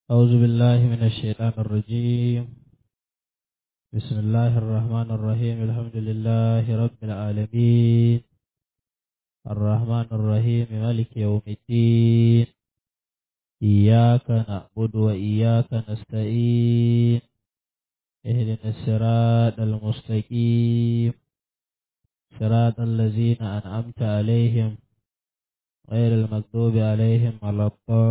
أعوذ بالله من الشيطان الرجيم بسم الله الرحمن الرحيم الحمد لله رب العالمين الرحمن الرحيم مالك يوم الدين إياك نعبد وإياك نستعين اهدنا الصراط المستقيم صراط الذين أنعمت عليهم غير المكتوب عليهم ولا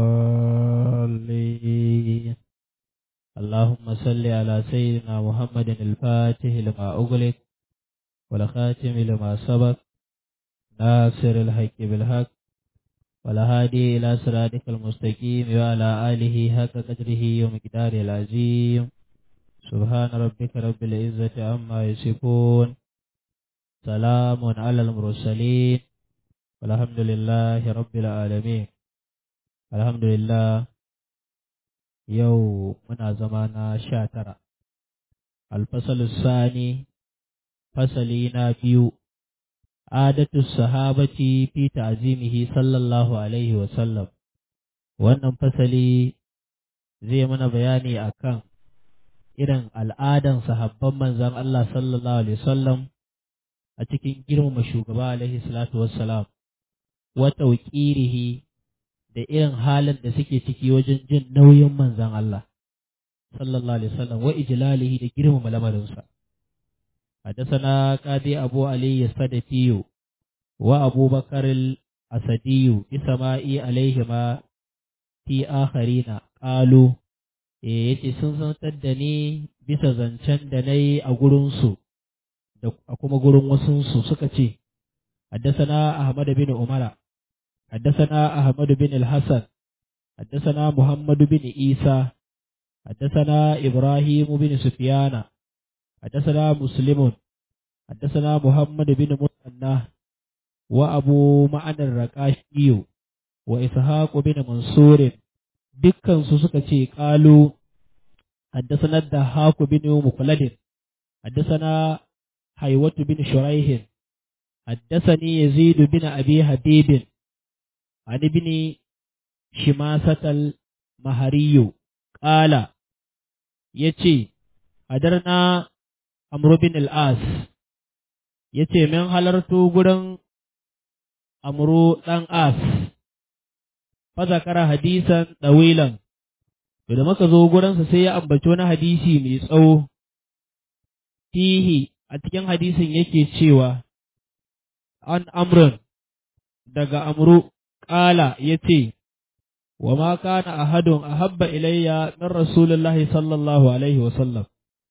الضالين اللهم صل على سيدنا محمد الفاتح لما أغلق والخاتم لما سبق ناصر الحق بالحق والهادي إلى صراطك المستقيم وعلى آله حق قدره ومقداره العظيم سبحان ربك رب العزة عما يصفون سلام على المرسلين والحمد لله رب العالمين الحمد لله yau muna zama na sha tara alfasalus sani fasali na biyu adatu sahabati fi ta'zimihi sallallahu alaihi wa sallam wannan fasali zai mana bayani akan irin al'adan sahabban manzon Allah sallallahu alaihi wasallam a cikin girmama shugaba alaihi salatu wassalam wa tawqirihi da irin halin da suke ciki wajen jin nauyin manzan Allah sallallahu alaihi wasallam wa ijlalihi da girmama lamarinsa حدثنا قاضي أبو علي السدفي وأبو بكر الأسدي بسماء عليهما في آخرين قالوا yace sun santar da ni bisa zancen da na yi a gurinsu da kuma gurin wasunsu suka ce haddasana Ahmad bin Umara حدثنا أحمد بن الحسن حدثنا محمد بن عيسى حدثنا إبراهيم بن سفيان حدثنا مسلم حدثنا محمد بن مثنى وأبو معنى الرقاشي وإسحاق بن منصور دكان سسكتي قالوا حدثنا الدهاك بن مخلد حدثنا حيوة بن شريح حدثني يزيد بن أبي حبيب عن ابن شماسة المهري قال يتي حضرنا عمرو بن العاص yace min halarto gurin amru ɗan as fa zakara hadisan ɗawilan da muka zo gurinsa sai ya ambaci wani hadisi mai tsawo fihi a cikin hadisin yake cewa an amrun daga amru ƙala ya ce, Wa ma kana ahadun ahabba ilayya min Rasulullahi sallallahu Alaihi wasallam,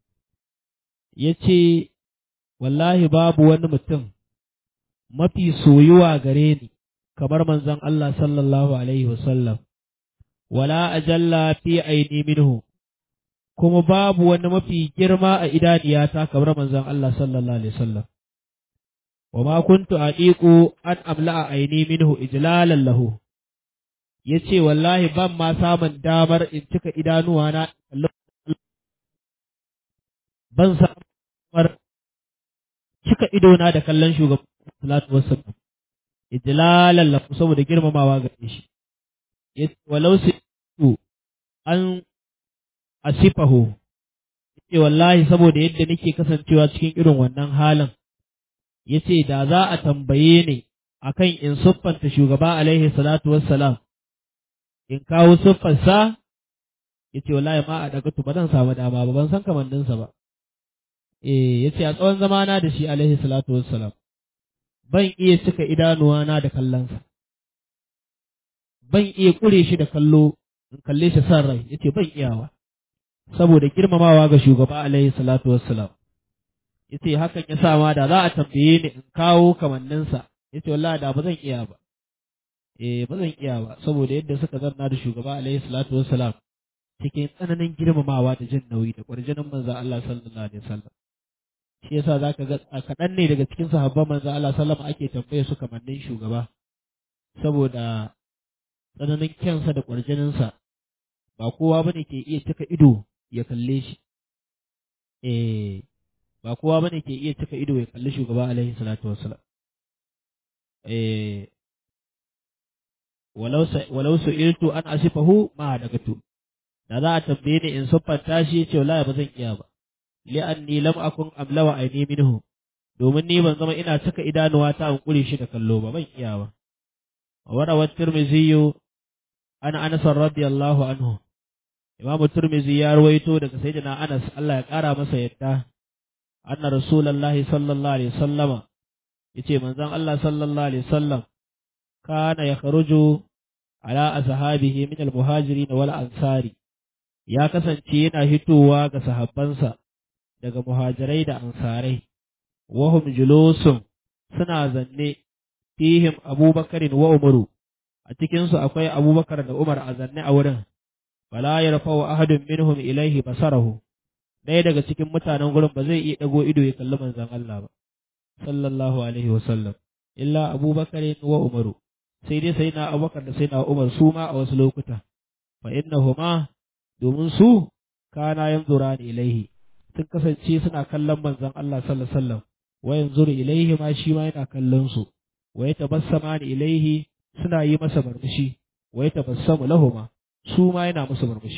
ya ce, Wallahi babu wani mutum mafi soyuwa gare ni kamar manzon Allah sallallahu Alaihi wasallam, wala ajalla fi aini minhu, kuma babu wani mafi girma a idaniyata kamar manzon Allah sallallahu Alaihi wasallam. وما كنت أطيق أن أملأ عيني منه إجلالا له yace wallahi ban ma samun damar in cika idanuwana ban samun damar cika idona da kallon shugaban salatu wassalam ijlalan lahu saboda girmamawa ga shi yace walau su an asifahu yace wallahi saboda yadda nake kasancewa cikin irin wannan halin ya ce da za a tambaye ni akan in siffanta shugaba alaihi salatu wassalam in kawo siffarsa ya ce wallahi ma a daga ba zan samu dama ba ban san kamanninsa ba eh ya ce a tsawon zamana da shi alaihi salatu wassalam ban iya cika idanuwana da kallonsa ban iya kure shi da kallo in kalle shi san rai ya ce ban iyawa saboda girmamawa ga shugaba alaihi salatu wassalam yace hakan ya sa ma da za a tambaye ni in kawo kamanninsa yace wallahi da ba zan iya ba eh ba zan iya ba saboda yadda suka zanna da shugaba alaihi salatu wassalam cikin tsananin girmamawa da jin nauyi da kwarjinin manzo Allah sallallahu alaihi wasallam shi yasa zaka ga kaɗan ne daga cikin sahabban manzo Allah sallallahu ake tambaye su kamannin shugaba saboda tsananin kyansa da kwarjininsa ba kowa bane ke iya cika ido ya kalle shi eh ba kowa bane ke iya cika ido ya kalli shugaba alaihi salatu wassalam eh walau walau su'iltu an asifahu ma dagatu da za a tambaye ni in siffanta shi yace wallahi ba zan iya ba li'anni lam akun amlawa aini minhu domin ni ban zama ina cika idanuwa ta an kure shi da kallo ba ban iya ba warawat tirmidhi ana anas radiyallahu anhu imam tirmidhi ya ruwaito daga sayyidina anas Allah ya kara masa yadda anna rasulullahi sallallahu alaihi wasallama yace manzon Allah sallallahu alaihi wasallam kana yakhruju ala ashabihi min al-muhajirin wal ansari ya kasance yana hitowa ga sahabbansa daga muhajirai da ansarai wahum julusun suna zanne fihim abubakarin wa umaru a cikinsu akwai abubakar da umar a zanne a wurin fala yarfa'u ahadun minhum ilaihi basarahu ɗaya daga cikin mutanen gurin ba zai iya ɗago ido ya kalli manzon Allah ba sallallahu alaihi wa sallam illa abubakarin wa umaru sai dai sai na abubakar da sai na umar su ma a wasu lokuta fa innahuma domin su kana yanzura ilaihi sun kasance suna kallon manzon Allah sallallahu alaihi wasallam wa yanzuru ilaihi ma shi ma yana kallon su wa yatabassama ilaihi suna yi masa murmushi wa yatabassamu lahuma su ma yana musu murmushi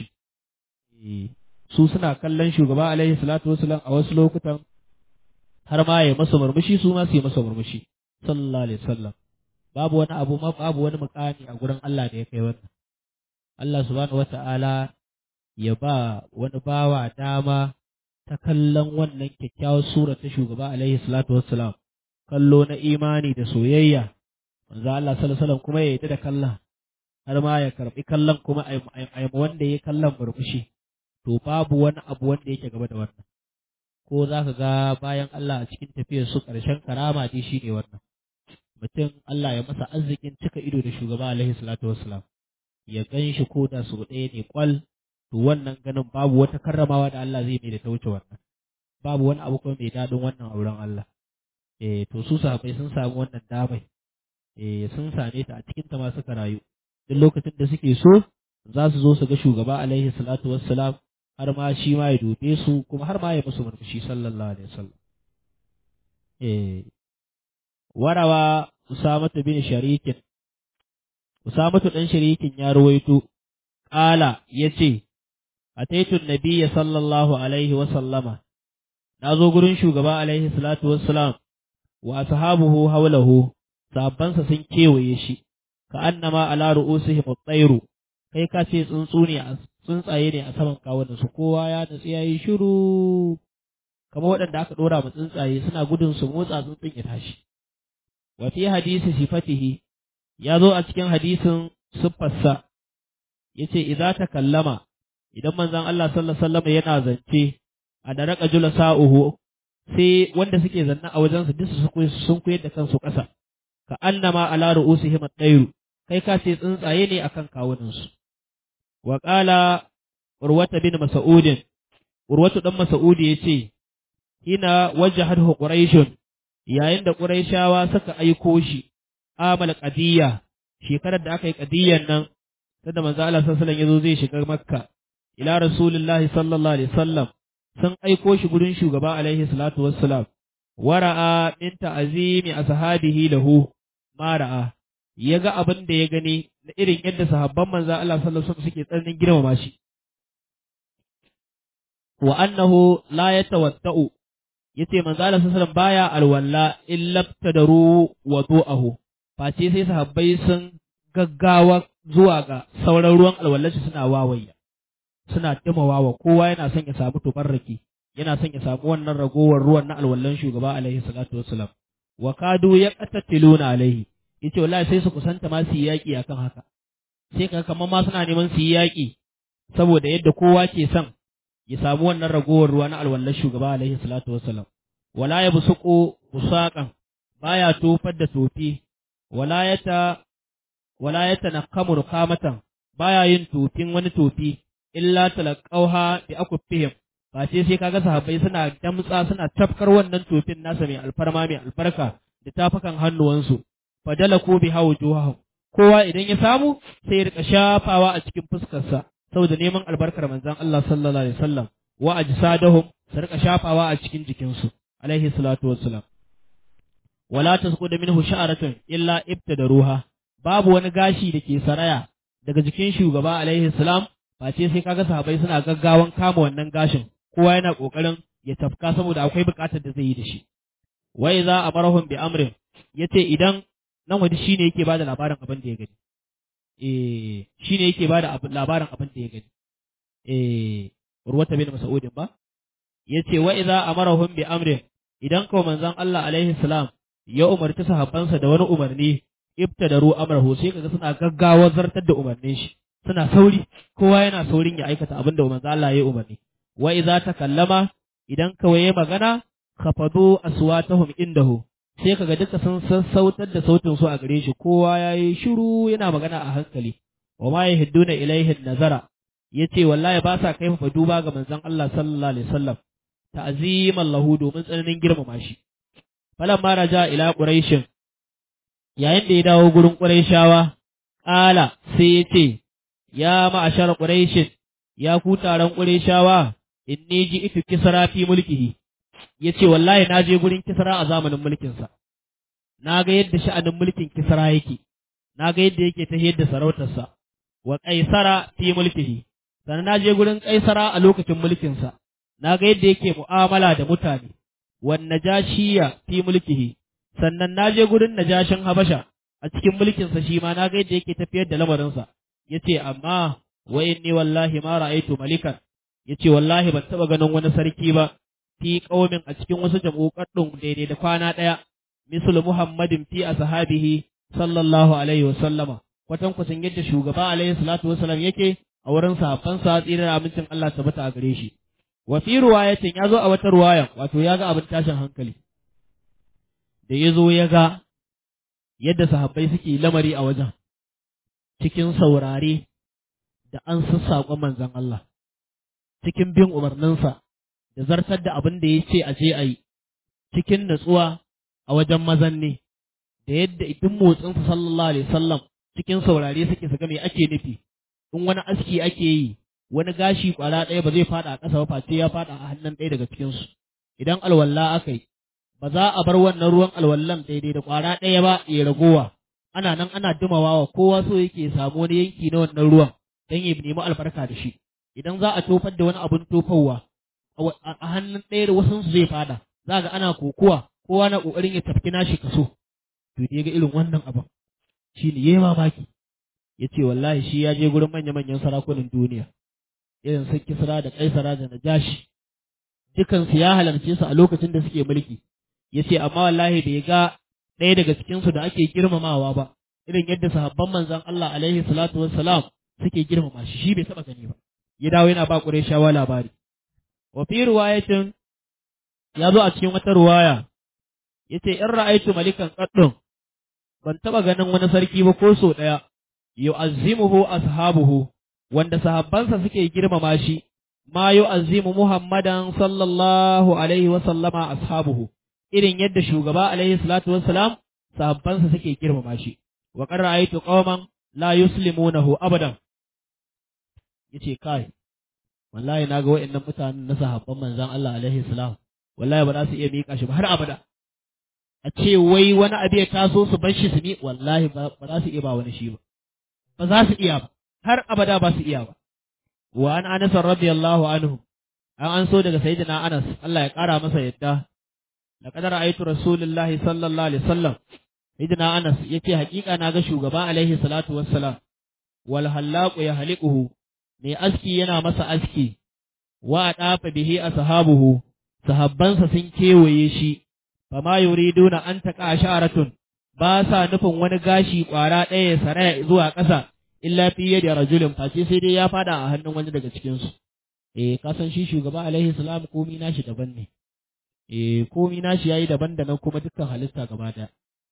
su suna kallon shugaba alaihi salatu wasallam a wasu lokutan har ma ya masa murmushi su ma su yi masa murmushi sallallahu alaihi wasallam babu wani abu ma babu wani mukami a gurin Allah da ya kai wannan Allah subhanahu wata'ala ya ba wani bawa dama ta kallon wannan kyakkyawar sura ta shugaba alaihi salatu wassalam kallo na imani da soyayya manzo Allah sallallahu alaihi wasallam kuma ya yi da kallon har ma ya karbi kallon kuma a wanda ya kallon murmushi to babu wani abu wanda yake gaba da wannan ko za ka ga bayan Allah a cikin tafiyar su ƙarshen karama dai shi ne wannan mutum Allah ya masa arzikin cika ido da shugaba alaihi salatu wassalam ya gan shi ko da sau ɗaya ne kwal to wannan ganin babu wata karramawa da Allah zai mai da ta wuce wannan babu wani abu kuma mai daɗin wannan auren Allah eh to su sahabbai sun samu wannan damai eh sun same ta a cikin ta ma suka rayu duk lokacin da suke so za su zo su ga shugaba alaihi salatu wassalam har ma shi ma ya dube su kuma har ma ya musu murmushi sallallahu alaihi wasallam eh warawa usamatu bin sharikin usamatu dan sharikin ya ruwaito qala yace ataitu nabiyya sallallahu alaihi wasallama na zo gurin shugaba alaihi salatu wassalam wa ashabuhu hawlahu sahabbansa sun kewaye shi ka annama ala ru'usihim at-tayru kai ka ce tsuntsu ne a tsuntsaye ne a saman kawunan su kowa ya natsi yayi shiru kamar waɗanda aka dora ma tsuntsaye suna gudun su motsa tsuntsun ya tashi wa fi hadisi sifatihi ya zo a cikin hadisin siffarsa yace idza takallama idan manzon Allah sallallahu alaihi wasallam yana zance a da raka jula sa'uhu sai wanda suke zanna a wajensu duk su sun koyar da kansu ƙasa ka annama ala ru'usihim at-tayru kai ka ce tsuntsaye ne akan kawunansu wa qala urwata bin mas'ud urwatu dan mas'ud yace hina wajhahu quraishun yayin da quraishawa suka aiko shi amal qadiyya shekarar da aka yi qadiyyan nan da manzo Allah sallallahu alaihi wasallam yazo zai shiga makka ila rasulillahi sallallahu alaihi wasallam sun aiko shi gurin shugaba alaihi salatu wassalam wara'a min ta'zimi ashabihi lahu ma ra'a ya ga abin da ya gani na irin yadda sahabban manzo Allah sallallahu alaihi wasallam suke tsananin girmama shi wa annahu la yatawadda'u yace manzo Allah sallallahu alaihi wasallam baya alwalla illa tadaru wudu'ahu face sai sahabbai sun gaggawa zuwa ga sauran ruwan alwallaci suna wawayya suna dimawawa kowa yana son ya samu tubarraki yana son ya samu wannan ragowar ruwan na alwallan shugaba alaihi salatu wassalam wa kadu ya qatatiluna alaihi yace wallahi sai su kusanta ma su yi yaki akan haka sai kaga kamar ma suna neman su yi yaki saboda yadda kowa ke son ya samu wannan ragowar ruwa na alwallan shugaba alaihi salatu wassalam wala ya busuku busaqan baya tofar da tofi wala yata wala yata naqamu ruqamatan baya yin tofin wani tofi illa talaqauha bi akuffihim ba sai sai kaga sahabbai suna damtsa suna tafkar wannan tofin nasa mai alfarma mai albarka da tafakan hannuwansu fadala ko bi hawjuhahum kowa idan ya samu sai ya rika shafawa a cikin fuskarsa saboda neman albarkar manzon Allah sallallahu alaihi wasallam wa ajsadahum su rika shafawa a cikin jikinsu alaihi salatu wassalam wala tasqudu minhu sha'ratun illa ibtadaruha babu wani gashi da ke saraya daga jikin shugaba alaihi salam face sai kaga sahabbai suna gaggawan kama wannan gashin kowa yana kokarin ya tafka saboda akwai bukatar da zai yi da shi wa idza amarahum bi amrin yace idan nan wani shine yake bada labarin abin da ya gani eh shine yake bada labarin abin da ya gani eh urwata bin mas'udin ba yace wa idza amarahum bi amrin idan ko manzon Allah alaihi salam ya umarci sahabbansa da wani umarni ibtadaru amrahu sai kaga suna gaggawa zartar da umarnin shi suna sauri kowa yana saurin ya aikata abin da manzon Allah ya umarni wa idza takallama idan kawai ya magana khafadu aswatahum indahu sai kaga duka sun sassautar da sautin su a gare shi kowa yayi shiru yana magana a hankali wa ma yahidduna ilaihi nazara yace wallahi ba sa kai fa duba ga manzon Allah sallallahu alaihi wasallam ta'ziman lahu domin tsananin girmama shi falan ma raja ila quraishin yayin da ya dawo gurin quraishawa qala sai yace ya ma'ashar quraishin ya ku taron quraishawa inni ji itu kisra fi mulkihi yace wallahi na je gurin kisra a zamanin mulkin sa na ga yadda sha'anin mulkin kisra yake na ga yadda yake ta yadda sarautarsa wa qaisara fi mulkihi sannan na je gurin kaisara a lokacin mulkinsa na ga yadda yake mu'amala da mutane wan najashiya fi mulkihi sannan na je gurin najashin habasha a cikin mulkinsa shi ma na ga yadda yake tafiyar da lamarinsa yace amma wa inni wallahi ma ra'aytu malikan yace wallahi ban taba ganin wani sarki ba fi qaumin a cikin wasu jama'uƙaddun daidai da kwana ɗaya mislu muhammadin fi ashabihi sallallahu alaihi wa sallama kwatan kwatan yadda shugaba alaihi salatu wasallam yake a wurin sahabbansa tsirar amincin Allah tabbata a gare shi wa fi ruwayatin ya zo a wata ruwayan wato ya ga abin tashin hankali da ya zo ya ga yadda sahabbai suke lamari a wajen cikin saurare da an sassaƙon manzon Allah cikin bin umarninsa da zartar da abin da ya ce a je a yi cikin natsuwa a wajen mazanne da yadda idan motsinsa sallallahu alaihi wasallam cikin saurare suke su ga me ake nufi in wani aski ake yi wani gashi kwara ɗaya ba zai fada a ƙasa ba face ya fada a hannun ɗaya daga cikin su idan alwalla aka yi ba za a bar wannan ruwan alwallan daidai da kwara ɗaya ba ya ragowa ana nan ana dumawa kowa so yake samu wani yanki na wannan ruwan don ya nemi albarka da shi idan za a tofar da wani abun tofarwa a hannun ɗaya da wasu su zai fada za ga ana kokuwa kowa na ƙoƙarin ya tafki nashi kaso to da ga irin wannan abin shi ne yayi mamaki ya ce wallahi shi ya je gurin manya-manyan sarakunan duniya irin su kisra da kaisara da najashi dukansu ya halarce su a lokacin da suke mulki ya ce amma wallahi bai ga ɗaya daga cikinsu da ake girmamawa ba irin yadda sahabban manzon Allah alaihi salatu wassalam suke girmama shi shi bai taɓa gani ba ya dawo yana ba Qurayshawa labari wa fi riwayatin ya zo a cikin wata ruwaya yace in ra'aitu malikan qaddun ban taba ganin wani sarki ba ko so daya yu'azzimuhu ashabuhu wanda sahabbansa suke girmama shi ma yu'azzimu muhammadan sallallahu alaihi wa sallama ashabuhu irin yadda shugaba alaihi salatu wassalam sahabbansa suke girmama shi wa qad ra'aytu qauman la yuslimunahu abadan yace kai wallahi naga wa'annan mutanen na sahabban manzon Allah alaihi salam wallahi ba za su iya miƙa shi ba har abada a ce wai wani abu ya taso su bar shi su mi wallahi ba za su iya ba wani shi ba ba za su iya ba har abada ba su iya ba wa an anas radiyallahu anhu an an so daga sayyidina anas Allah ya kara masa yadda laqad ra'aytu rasulullahi sallallahu alaihi wasallam sayyidina anas yace hakika na ga shugaba alaihi salatu wassalam wal hallaqu yahliquhu mai aski yana masa aski wa dafa bihi ashabuhu sahabbansa sun kewaye shi fama yuriduna an taqa sharatun ba sa nufin wani gashi kwara ɗaya ya saraya zuwa ƙasa illa fi yadi rajulin face sai dai ya fada a hannun wani daga cikin su eh ka san shi shugaba alaihi salam komi nashi daban ne eh komi nashi yayi daban da nan kuma dukkan halitta gaba daya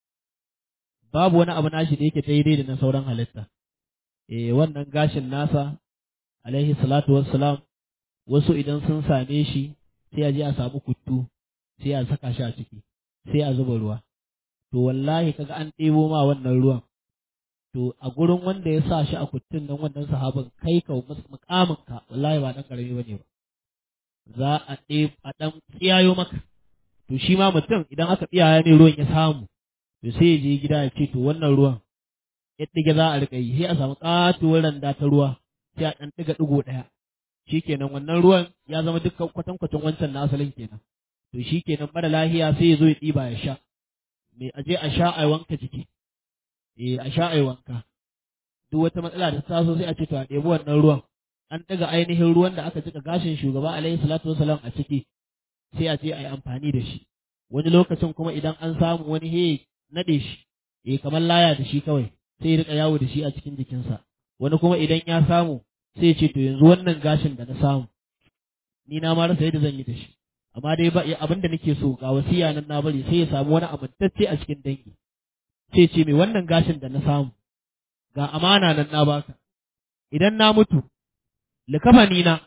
babu wani abu nashi da yake daidai da na sauran halitta eh wannan gashin nasa alaihi salatu wassalam wasu idan sun same shi sai a je a samu kuttu sai a saka shi a ciki sai a zuba ruwa to wallahi kaga an ɗebo ma wannan ruwan to a gurin wanda ya sa shi a kuttun nan wannan sahabin kai ka mukamin ka wallahi ba dan karami bane ba za a ɗe a dan tsiyayo maka to shi ma mutum idan aka tsiyaya ne ruwan ya samu to sai ya je gida ya ce to wannan ruwan ya ɗige za a riƙa yi sai a samu ƙatuwar randa ta ruwa sai a ɗan ɗiga ɗigo ɗaya shikenan wannan ruwan ya zama dukkan kwatankwacin wancan na asalin kenan to shikenan mara lahiya sai ya zo ya ɗiba ya sha me aje a sha a wanka jiki eh a sha a wanka duk wata matsala da ta taso sai a ce to a ɗebi wannan ruwan an ɗaga ainihin ruwan da aka jika gashin shugaba alaihi salatu wasalam a ciki sai a je a yi amfani da shi wani lokacin kuma idan an samu wani he naɗe shi eh kamar laya da shi kawai sai ya riƙa yawo da shi a cikin jikinsa wani kuma idan ya samu sai ce to yanzu wannan gashin da na samu ni na ma rasa yadda zan yi da shi amma dai ba abin da nake so ga wasiya nan na bari sai ya samu wani amintacce a cikin dangi sai ce mai wannan gashin da na samu ga amana nan na baka idan na mutu likafani na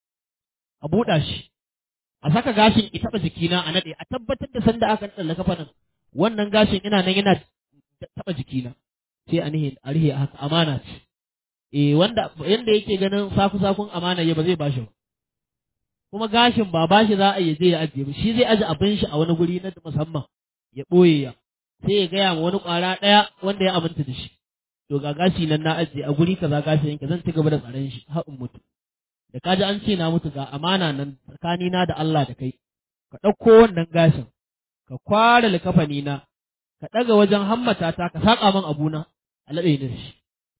a buɗa shi a saka gashin ya taɓa jikina a naɗe a tabbatar da sanda aka naɗa likafanin wannan gashin ina nan yana taɓa jikina sai a nihe a rihe haka amana ce eh wanda yanda yake ganin saku sakun amana ya ba zai bashi ba kuma gashin ba bashi za a yi je ya ajiye ba shi zai aje abin shi a wani guri na musamman ya ɓoye ya sai ya gaya ma wani ƙwara ɗaya wanda ya aminta da shi to ga gashi nan na ajiye a guri kaza gashi yanke zan ci gaba da tsaron shi har in mutu da kaji an ce na mutu ga amana nan tsakanina da Allah da kai ka ɗauko wannan gashin ka kware likafani na ka ɗaga wajen hammata ta ka saƙa man abuna a laɗe ni da shi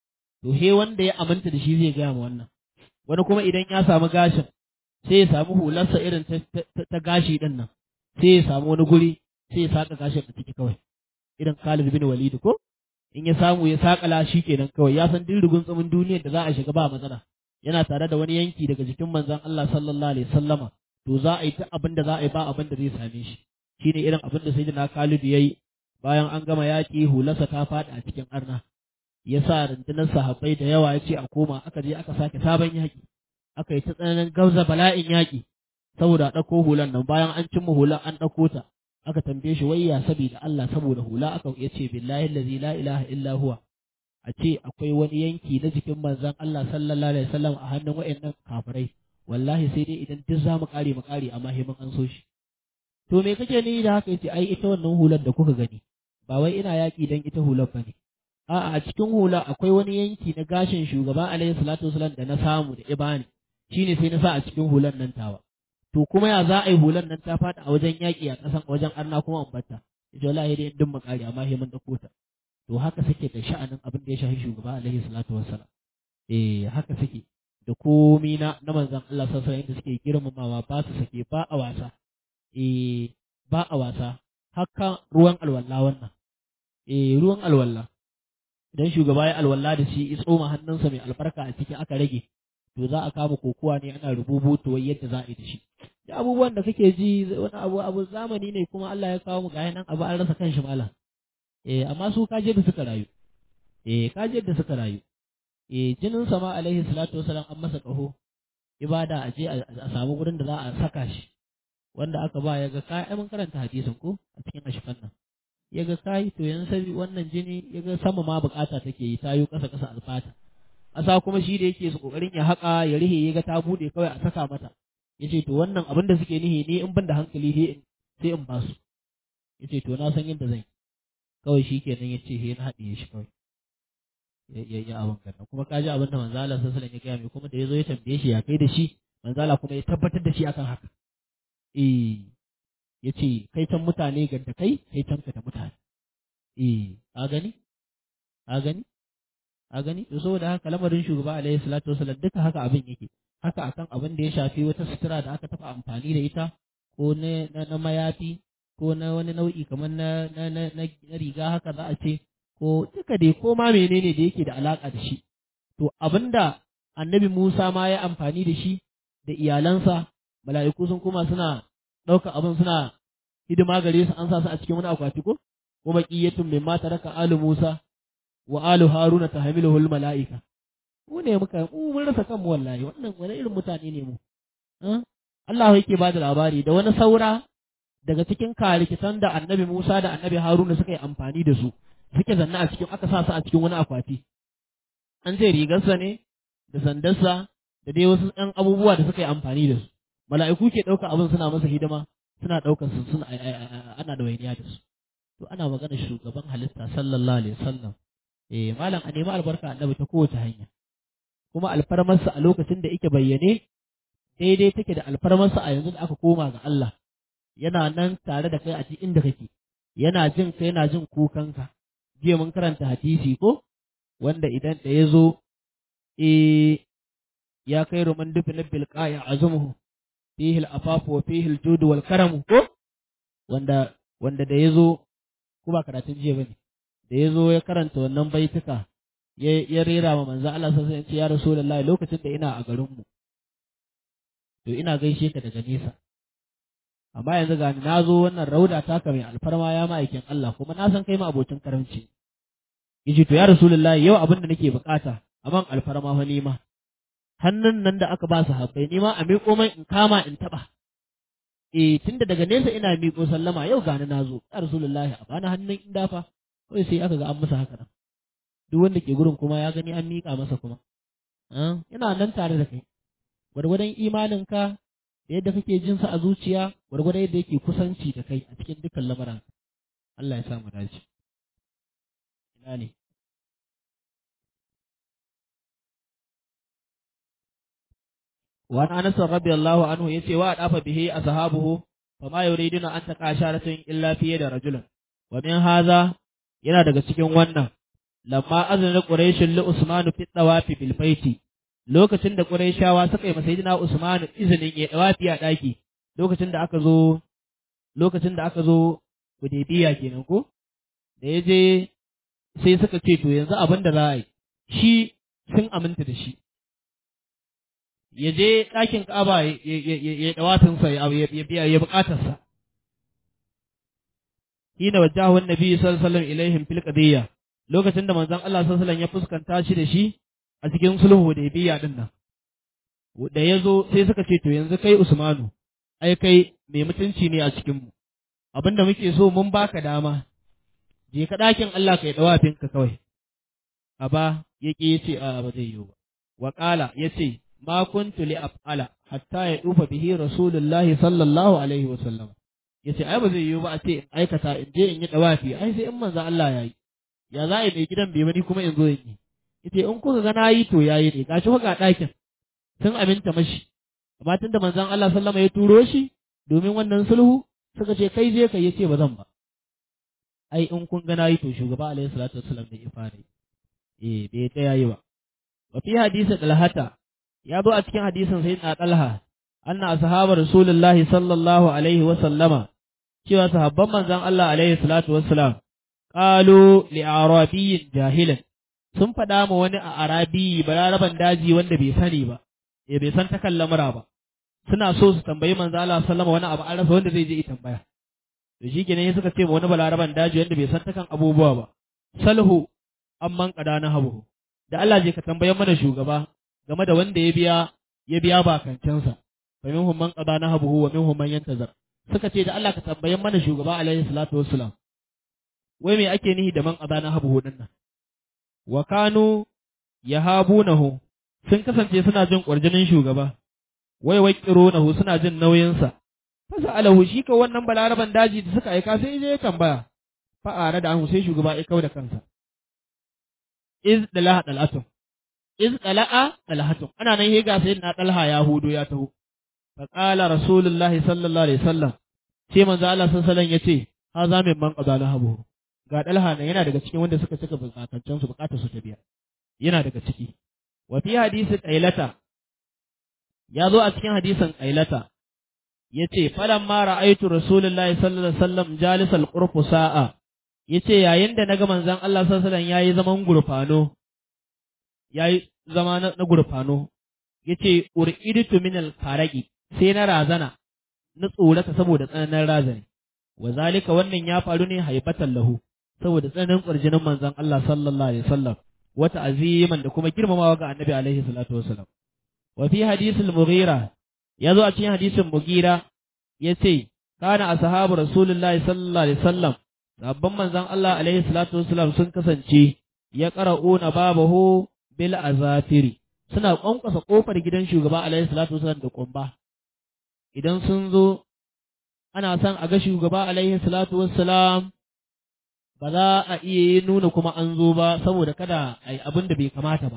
to he wanda ya aminta da shi zai gaya ma wannan wani kuma idan ya samu gashin sai ya samu hularsa irin ta gashi ɗin nan sai ya samu wani guri sai ya saƙa gashin a ciki kawai irin Khalid bin Walid ko in ya samu ya saƙala shi kenan kawai ya san dirrigun tsumin duniyar da za a shiga ba matsala yana tare da wani yanki daga jikin manzon Allah sallallahu alaihi wasallama to za a yi ta abin da za a yi ba abin da zai same shi shine irin abin da sayyidina Khalid yayi bayan an gama yaƙi hularsa ta faɗi a cikin arna ya sa rundunar sahabbai da yawa ya ce a koma aka je aka sake sabon yaƙi aka yi ta tsananin gauza bala'in yaƙi saboda a ɗauko hulan nan bayan an cimma hulan an ɗauko ta aka tambaye shi wayya saboda Allah saboda hula aka ya ce billahi allazi la ilaha illa huwa a ce akwai wani yanki na jikin manzon Allah sallallahu alaihi wasallam a hannun wayannan kafirai wallahi sai dai idan duk za mu kare mu kare amma himin an so shi to me kake ni da haka yace ai ita wannan hular da kuka gani ba wai ina yaƙi dan ita hular bane a'a a cikin hula akwai wani yanki na gashin shugaba alaihi salatu wasallam da na samu da ibani shine sai na sa a cikin hular nan tawa to kuma ya za a yi hular nan ta faɗi a wajen yaƙi a ƙasan a wajen arna kuma an batta ita wallahi dai din makari amma he mun dauko ta to haka suke da sha'anin abin da ya shafi shugaba alaihi salatu wassalam eh haka suke da komi na na manzon Allah sallallahu alaihi wasallam suke girmamawa ba su sake ba a wasa eh ba a wasa haka ruwan alwala wannan eh ruwan alwala idan shugaba ya alwala da shi ya tsoma hannunsa mai albarka a ciki aka rage to za a kama kokowa ne ana rubutu wai yadda za a yi da shi da abubuwan da kake ji wani abu abu zamani ne kuma Allah ya kawo mu ga nan abu an rasa kanshi malam eh amma su kaje da suka rayu eh kaje da suka rayu eh jinin sama alaihi salatu wasalam an masa kaho ibada a je a samu gurin da za a saka shi wanda aka ba ya ga kai ai mun karanta hadisin ko a cikin ashfan nan ya ga kai to yanzu sai wannan jini ya ga sama ma bukata take yi tayo kasa kasa alfata asa kuma shi da yake su kokarin ya haka ya rihe ya ga ta bude kawai a saka mata yace to wannan abin da suke nihi ne in ban da hankali sai sai in basu yace to na san yadda zan kawai shi kenan yace he na haɗiye shi kawai ya ya abin kan kuma ka ji abin da manzo Allah sallallahu alaihi wasallam ya gaya mai kuma da yazo ya tambaye shi ya kai da shi manzo Allah kuma ya tabbatar da shi akan haka eh yace kai tan mutane ga da kai kai tan ka da mutane eh a gani a gani a gani to saboda haka lamarin shugaba alaihi salatu wasallam duka haka abin yake haka akan abin da ya shafi wata sutura da aka taɓa amfani da ita ko na, na, mayafi ko na wani nau'i kamar na, na, na, na, riga haka za a ce ko duka dai ko ma menene da yake da alaka da shi to abinda annabi Musa ma ya amfani da shi da iyalansa mala'iku sun kuma suna ɗaukar abin suna hidima gare su an sa su a cikin wani akwati ko wa baqiyatun mimma taraka alu Musa wa alu Haruna tahmiluhul mala'ika mu ne muka mu mun rasa kanmu wallahi wannan wani irin mutane ne mu Allah yake ba da labari da wani saura daga cikin karikitan da annabi Musa da annabi Haruna suka yi amfani da su suke zanna a cikin aka sa su a cikin wani akwati an ce rigarsa ne da sandarsa da dai wasu ɗan abubuwa da suka yi amfani da su mala'iku ke ɗauka abin suna masa hidima suna ɗaukar su suna ana da wainiya da su to ana magana shugaban halitta sallallahu alaihi wasallam eh malam a nemi albarka annabi ta kowace hanya kuma alfarmarsa a lokacin da yake bayyane daidai take da alfarmarsa a yanzu da aka koma ga Allah yana nan tare da kai a cikin inda kake yana jin ka yana jin kukanka jiya mun karanta hadisi ko wanda idan da ya zo eh ya kai roman dufin bil qa'i azumuhu fihi al-afafu wa fihi al-jud wal karam ko wanda wanda da ya zo ko ba karatun jiya bane da ya zo ya karanta wannan baituka ya rera wa manzo Allah sai ya ce ya rasulullahi lokacin da ina a garin mu to ina gaishe ka daga nesa amma yanzu ga na zo wannan rauda taka mai alfarma ya ma'aikin Allah kuma na san kai ma abocin karamci yace to ya rasulullahi yau abin da nake bukata aman alfarma fa nima hannun nan da aka ba su habbai nima a miƙo mai in kama in taba eh tunda daga nesa ina miƙo sallama yau gani na zo ya rasulullahi a bani hannun in dafa kawai sai aka ga an masa haka nan duk wanda ke gurin kuma ya gani an miƙa masa kuma yana nan tare da kai gwargwadon imaninka da yadda kake jin sa a zuciya gwargwadon yadda yake kusanci da kai a cikin dukkan lamarin Allah ya sa mu dace ina ne wa an anas radiyallahu anhu yace wa adafa bihi ashabuhu fama yuriduna an taqa sharatun illa fiye da rajulun wa min hadha yana daga cikin wannan lamma azna quraish li usman fi tawafi bil baiti lokacin da quraishawa suka yi masa sayyidina usman izinin ya tawafi a daki lokacin da aka zo lokacin da aka zo hudaybiya kenan ko da yaje sai suka ce to yanzu abin da za a yi shi sun aminta da shi ya je ɗakin ƙaba ya ɗawatinsa ya biya ya buƙatarsa. Hina wajahu nabi sallallahu alaihi ilaihim fil qadiyya lokacin da manzon Allah sallallahu alaihi ya fuskanta shi da shi a cikin sulhu da biya din nan. Da ya zo sai suka ce to yanzu kai Usmanu ai kai mai mutunci ne a cikin mu. Abinda muke so mun baka dama je ka ɗakin Allah kai ɗawafinka kawai. Aba ya ƙi ya ce a ba zai yiwu ba. Waƙala ya ce ma kuntu li af'ala hatta ya dufa bihi rasulullahi sallallahu alaihi wa sallam yace ai ba zai yiwu ba a ce in aikata in je in yi dawafi ai sai in manzo Allah yayi ya za a yi mai gidan bai bani kuma in zo in yi yace in kuka ga nayi to yayi ne gashi ga ɗakin sun aminta mashi amma tunda manzon Allah sallama ya turo shi domin wannan sulhu suka ce kai je kai yace ba zan ba ai in kun ga nayi to shugaba alaihi salatu wassalam ne ya fara eh bai ta yayi ba wa fi hadisi dalhata ya zo a cikin hadisin sayyidina Talha anna ashabar rasulullahi sallallahu alaihi wa sallama cewa sahabban manzon Allah alaihi salatu wassalam qalu li arabiyyin jahilan sun faɗa ma wani a arabi balaraban daji wanda bai sani ba ya bai san takan lamura ba suna so su tambayi manzon Allah sallama wani abu an rasa wanda zai je yi tambaya to shi kenan suka ce ma wani balaraban daji wanda bai san takan abubuwa ba salhu amman qadana habu da Allah je ka tambayan mana shugaba game da wanda ya biya ya biya bakancinsa fa minhum man qada nahabuhu wa minhum man yantazar suka ce da Allah ka tambayan mana shugaba alaihi salatu wassalam wai me ake nihi da man qada nahabuhu din nan wa kanu yahabunahu sun kasance suna jin kwarjinin shugaba wai waqirunahu suna jin nauyinsa fasa alahu shi ka wannan balaraban daji da suka aika sai je ya tambaya fa'ara da an sai shugaba ya kau da kansa iz dalaha dalatun iz qala'a talhatun ana nan higa sai na talha ya hudo ya taho fa qala rasulullahi sallallahu alaihi wasallam sai manzo Allah sallallahu alaihi wasallam yace ha za min man qada habu ga talha ne yana daga cikin wanda suka cika bukatun su bukatar su ta biya yana daga ciki wa fi hadisi qailata ya zo a cikin hadisin qailata yace falamma ra'aytu rasulullahi sallallahu alaihi wasallam jalisal qurfu sa'a yace yayin da naga manzon Allah sallallahu alaihi wasallam yayi zaman gurfano ya yi zama na gurfano, ya ce, Ur'iditu min alfaraki sai na razana, na tsorata saboda tsananin razani, wa zalika wannan ya faru ne haibatan lahu, saboda tsananin ƙwarjinin manzon Allah sallallahu Alaihi wasallam, wata aziman da kuma girmamawa ga annabi alaihi salatu wasallam. Wa fi hadisul Mughira, ya zo a cikin hadisin Mughira, ya ce, Kana ashabu Rasulullahi sallallahu Alaihi wasallam, sabban manzon Allah alaihi salatu wasallam sun kasance ya ƙara'una babahu bil azafiri suna kwankwasa kofar gidan shugaba alaihi salatu wasallam da kumba idan sun zo ana son a ga shugaba alaihi salatu wassalam ba za a iya nuna kuma an zo ba saboda kada a yi abin da bai kamata ba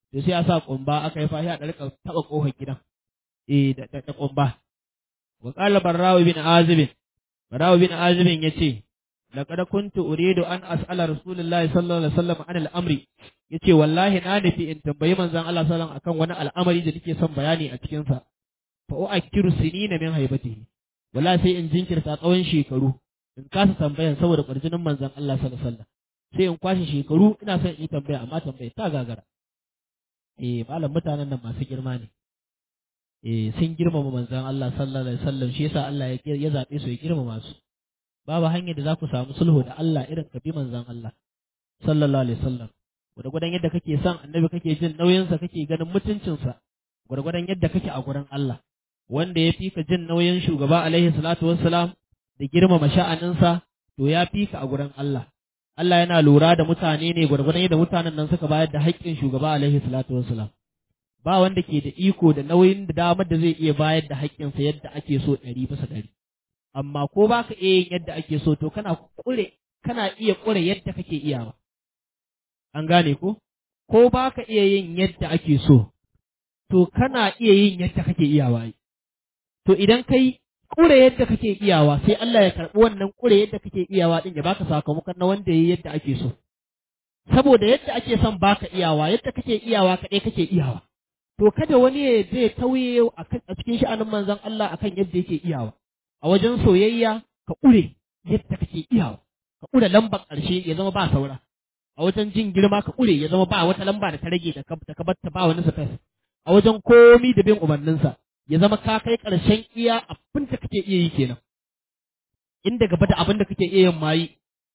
to sai a sa kumba aka yi fashi a ɗarka taɓa ƙofar gidan eh da da kumba wa qala barrawi bin azib barrawi bin azib yace laqad kuntu uridu an as'ala rasulullahi sallallahu alaihi wasallam an al-amri yace wallahi na nufi in tambayi manzon Allah sallallahu alaihi wasallam akan wani al'amari da nake son bayani a cikin sa fa u'akkiru sinina min haibatihi wallahi sai in jinkirta tsawon shekaru in kasa tambayan saboda kwarjinin manzon Allah sallallahu alaihi wasallam sai in kwashe shekaru ina son in yi tambaya amma tambaya ta gagara eh malam mutanen nan masu girma ne eh sun girmama manzon Allah sallallahu alaihi wasallam shi yasa Allah ya ya zabe su ya girmama su babu hanyar da za ku samu sulhu da Allah irin ka bi manzon Allah sallallahu alaihi wasallam gwargwadon yadda kake son annabi kake jin nauyinsa kake ganin mutuncinsa gwargwadon yadda kake a gurin Allah wanda ya fi ka jin nauyin shugaba alaihi salatu wassalam da girmama sha'aninsa to ya fi ka a gurin Allah Allah yana lura da mutane ne gwargwadon yadda mutanen nan suka bayar da haƙƙin shugaba alaihi salatu wassalam ba wanda ke da iko da nauyin da damar da zai iya bayar da haƙƙinsa yadda ake so ɗari bisa ɗari amma ko ba ka iya yin yadda ake so to kana ƙure kana iya ƙure yadda kake iyawa an gane ko ko ba ka iya yin yadda ake so to kana iya yin yadda kake iyawa to idan kai ƙure yadda kake iyawa sai Allah ya karɓi wannan ƙure yadda kake iyawa din ya baka sakamakon na wanda yayi yadda ake so saboda yadda ake son baka iyawa yadda kake iyawa kaɗai kake iyawa to kada wani ya zai tauye a cikin sha'anin manzon Allah akan yadda yake iyawa a wajen soyayya ka ƙure yadda kake iyawa ka ƙure lambar ƙarshe ya zama ba saura a wajen jin girma ka ƙure ya zama ba wata lamba da ta rage da ka batta ba wani space a wajen komi da bin umarninsa ya zama ka kai ƙarshen iya abin da kake iya yi kenan inda gaba da abin da kake iya yin mayi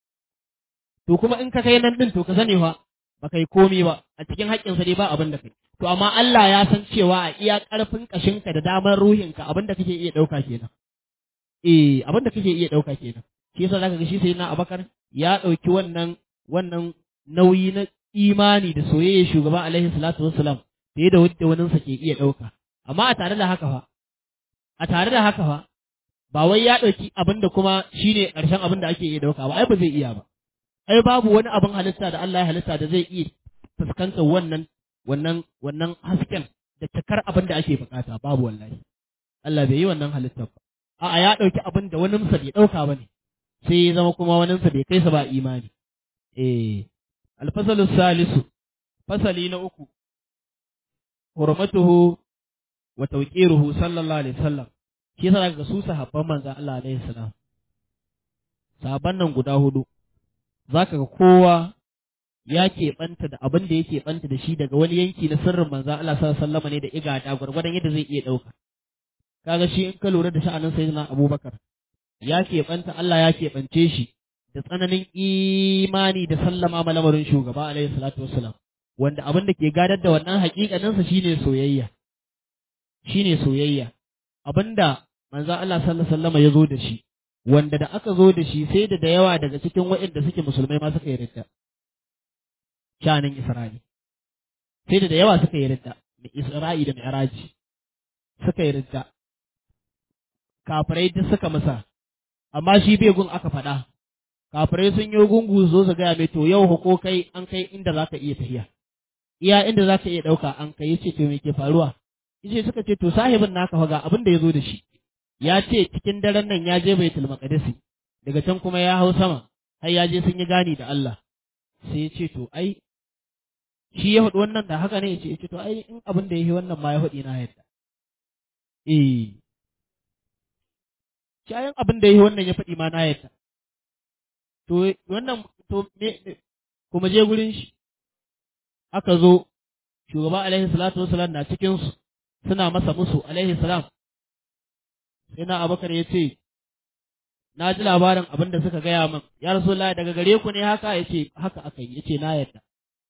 to kuma in ka kai nan din to ka sani fa ba kai komi ba a cikin haƙƙinsa dai ba abin da kai to amma Allah ya san cewa a iya ƙarfin ƙashinka da damar ruhinka abin da kake iya ɗauka kenan eh abin da kake iya ɗauka kenan shi yasa zaka ga shi sai na Abakar ya ɗauki wannan wannan nauyi na imani da soyayya shugaba alaihi salatu wassalam fiye da wadda waninsa ke iya ɗauka amma a tare da haka fa a tare da haka fa ba wai ya ɗauki abin da kuma shine ƙarshen abin da ake iya ɗauka ba ai ba zai iya ba ai babu wani abin halitta da Allah ya halitta da zai iya fuskantar wannan wannan wannan hasken da cikar abin da ake bukata babu wallahi Allah bai yi wannan halittar ba a'a ya ɗauki abin da waninsa bai ɗauka ba ne sai ya zama kuma waninsa bai kai sa ba imani eh alfasalu salisu fasali na uku hurmatuhu wa tawqiruhu sallallahu alaihi wasallam shi yasa daga su sahabban manzon Allah alaihi salam sahabban nan guda hudu zaka ga kowa ya keɓanta da abin da yake ɓanta da shi daga wani yanki na sirrin manzon Allah sallallahu alaihi wasallam ne da igada gwargwadon yadda zai iya ɗauka kaga shi in ka lura da sha'anin sayyidina Abubakar ya keɓanta Allah ya keɓance shi da tsananin imani da sallama ma lamarin shugaba alaihi salatu wassalam wanda abin da ke gadar da wannan haƙiƙaninsa shine soyayya shine soyayya abinda manzo Allah sallallahu alaihi wasallam ya zo da shi wanda da aka zo da shi sai da da yawa daga cikin waɗanda suke musulmai ma suka yi ridda shanin Isra'i sai da da yawa suka yi ridda Isra'i da Mi'raji suka yi ridda kafirai duk suka masa amma shi bai gun aka faɗa kafirai sun yi gungu zo su gaya mai to yau ko kai an kai inda za ka iya tafiya iya inda za ka iya ɗauka an kai yace to me ke faruwa yace suka ce to sahibin naka fa ga abin da ya zo da shi ya ce cikin daren nan ya je baitul maqdisi daga can kuma ya hau sama har ya je sun yi gani da Allah sai ya ce to ai shi ya faɗi wannan da haka ne ya ce to ai in abin da ya yi wannan ma ya faɗi na yadda eh shi ayin abin da ya yi wannan ya faɗi ma na yadda to wannan to me kuma je gurin shi aka zo shugaba alaihi salatu wasalam na cikin su suna masa musu alaihi salam sai na abakar ya ce na ji labarin abin da suka gaya min ya rasu daga gare ku ne haka ya ce haka aka yi ya ce na yadda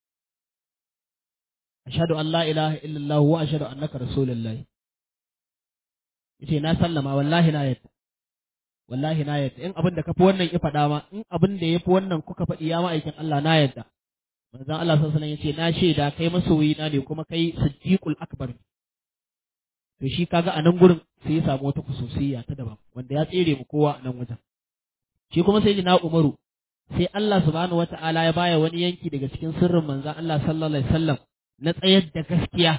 ashhadu an la ilaha illallah wa ashhadu annaka rasulullah ya ce na sallama wallahi na yadda wallahi na yadda in abin da ka fi wannan ya faɗa ma in abin da ya fi wannan kuka faɗi ya ma'aikin Allah na yadda manzon Allah sallallahu alaihi wasallam ya ce na shaida kai masoyi na ne kuma kai siddiqul akbar to shi kaga a nan gurin sai ya samu wata kususiyya ta daban wanda ya tsere mu kowa a nan wajen shi kuma sai na Umaru sai Allah subhanahu wata'ala ya baya wani yanki daga cikin sirrin manzon Allah sallallahu alaihi wasallam na tsayar da gaskiya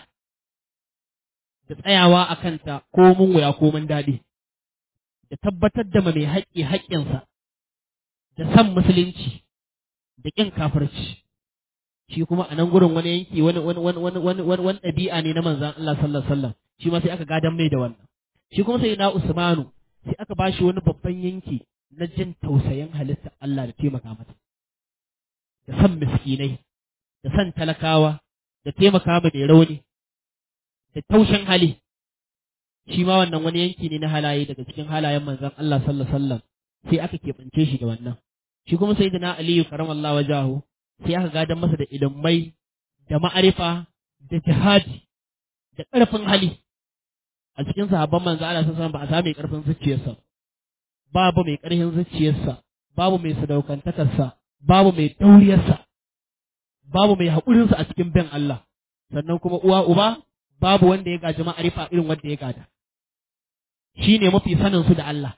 da tsayawa a kanta ko mun wuya ko mun daɗi da tabbatar da mai haƙƙi haƙƙinsa da san musulunci da ƙin kafirci shi kuma a nan gurin wani yanki wani wani wani wani wani wani wani ɗabi'a ne na manzon Allah sallallahu alaihi wasallam shi ma sai aka gadan mai da wannan shi kuma sai na Usmanu sai aka ba shi wani babban yanki na jin tausayin halitta Allah da taimaka mata da san miskinai da san talakawa da taimaka ma mai rauni da taushin hali shi ma wannan wani yanki ne na halaye daga cikin halayen manzon Allah sallallahu alaihi wasallam sai aka keɓance shi da wannan shi kuma sai na Aliyu karamallahu wajahu sai aka gadan masa da ilimai da ma'arifa da jihadi da ƙarfin hali a cikin sahabban manzo Allah sallallahu ba a samu mai ƙarfin zuciyarsa babu mai ƙarfin zuciyarsa babu mai sadaukantakarsa babu mai dauriyarsa babu mai haƙurinsa a cikin bin Allah sannan kuma uwa uba babu wanda ya gaji ma'arifa irin wanda ya gada shi ne mafi sanin su da Allah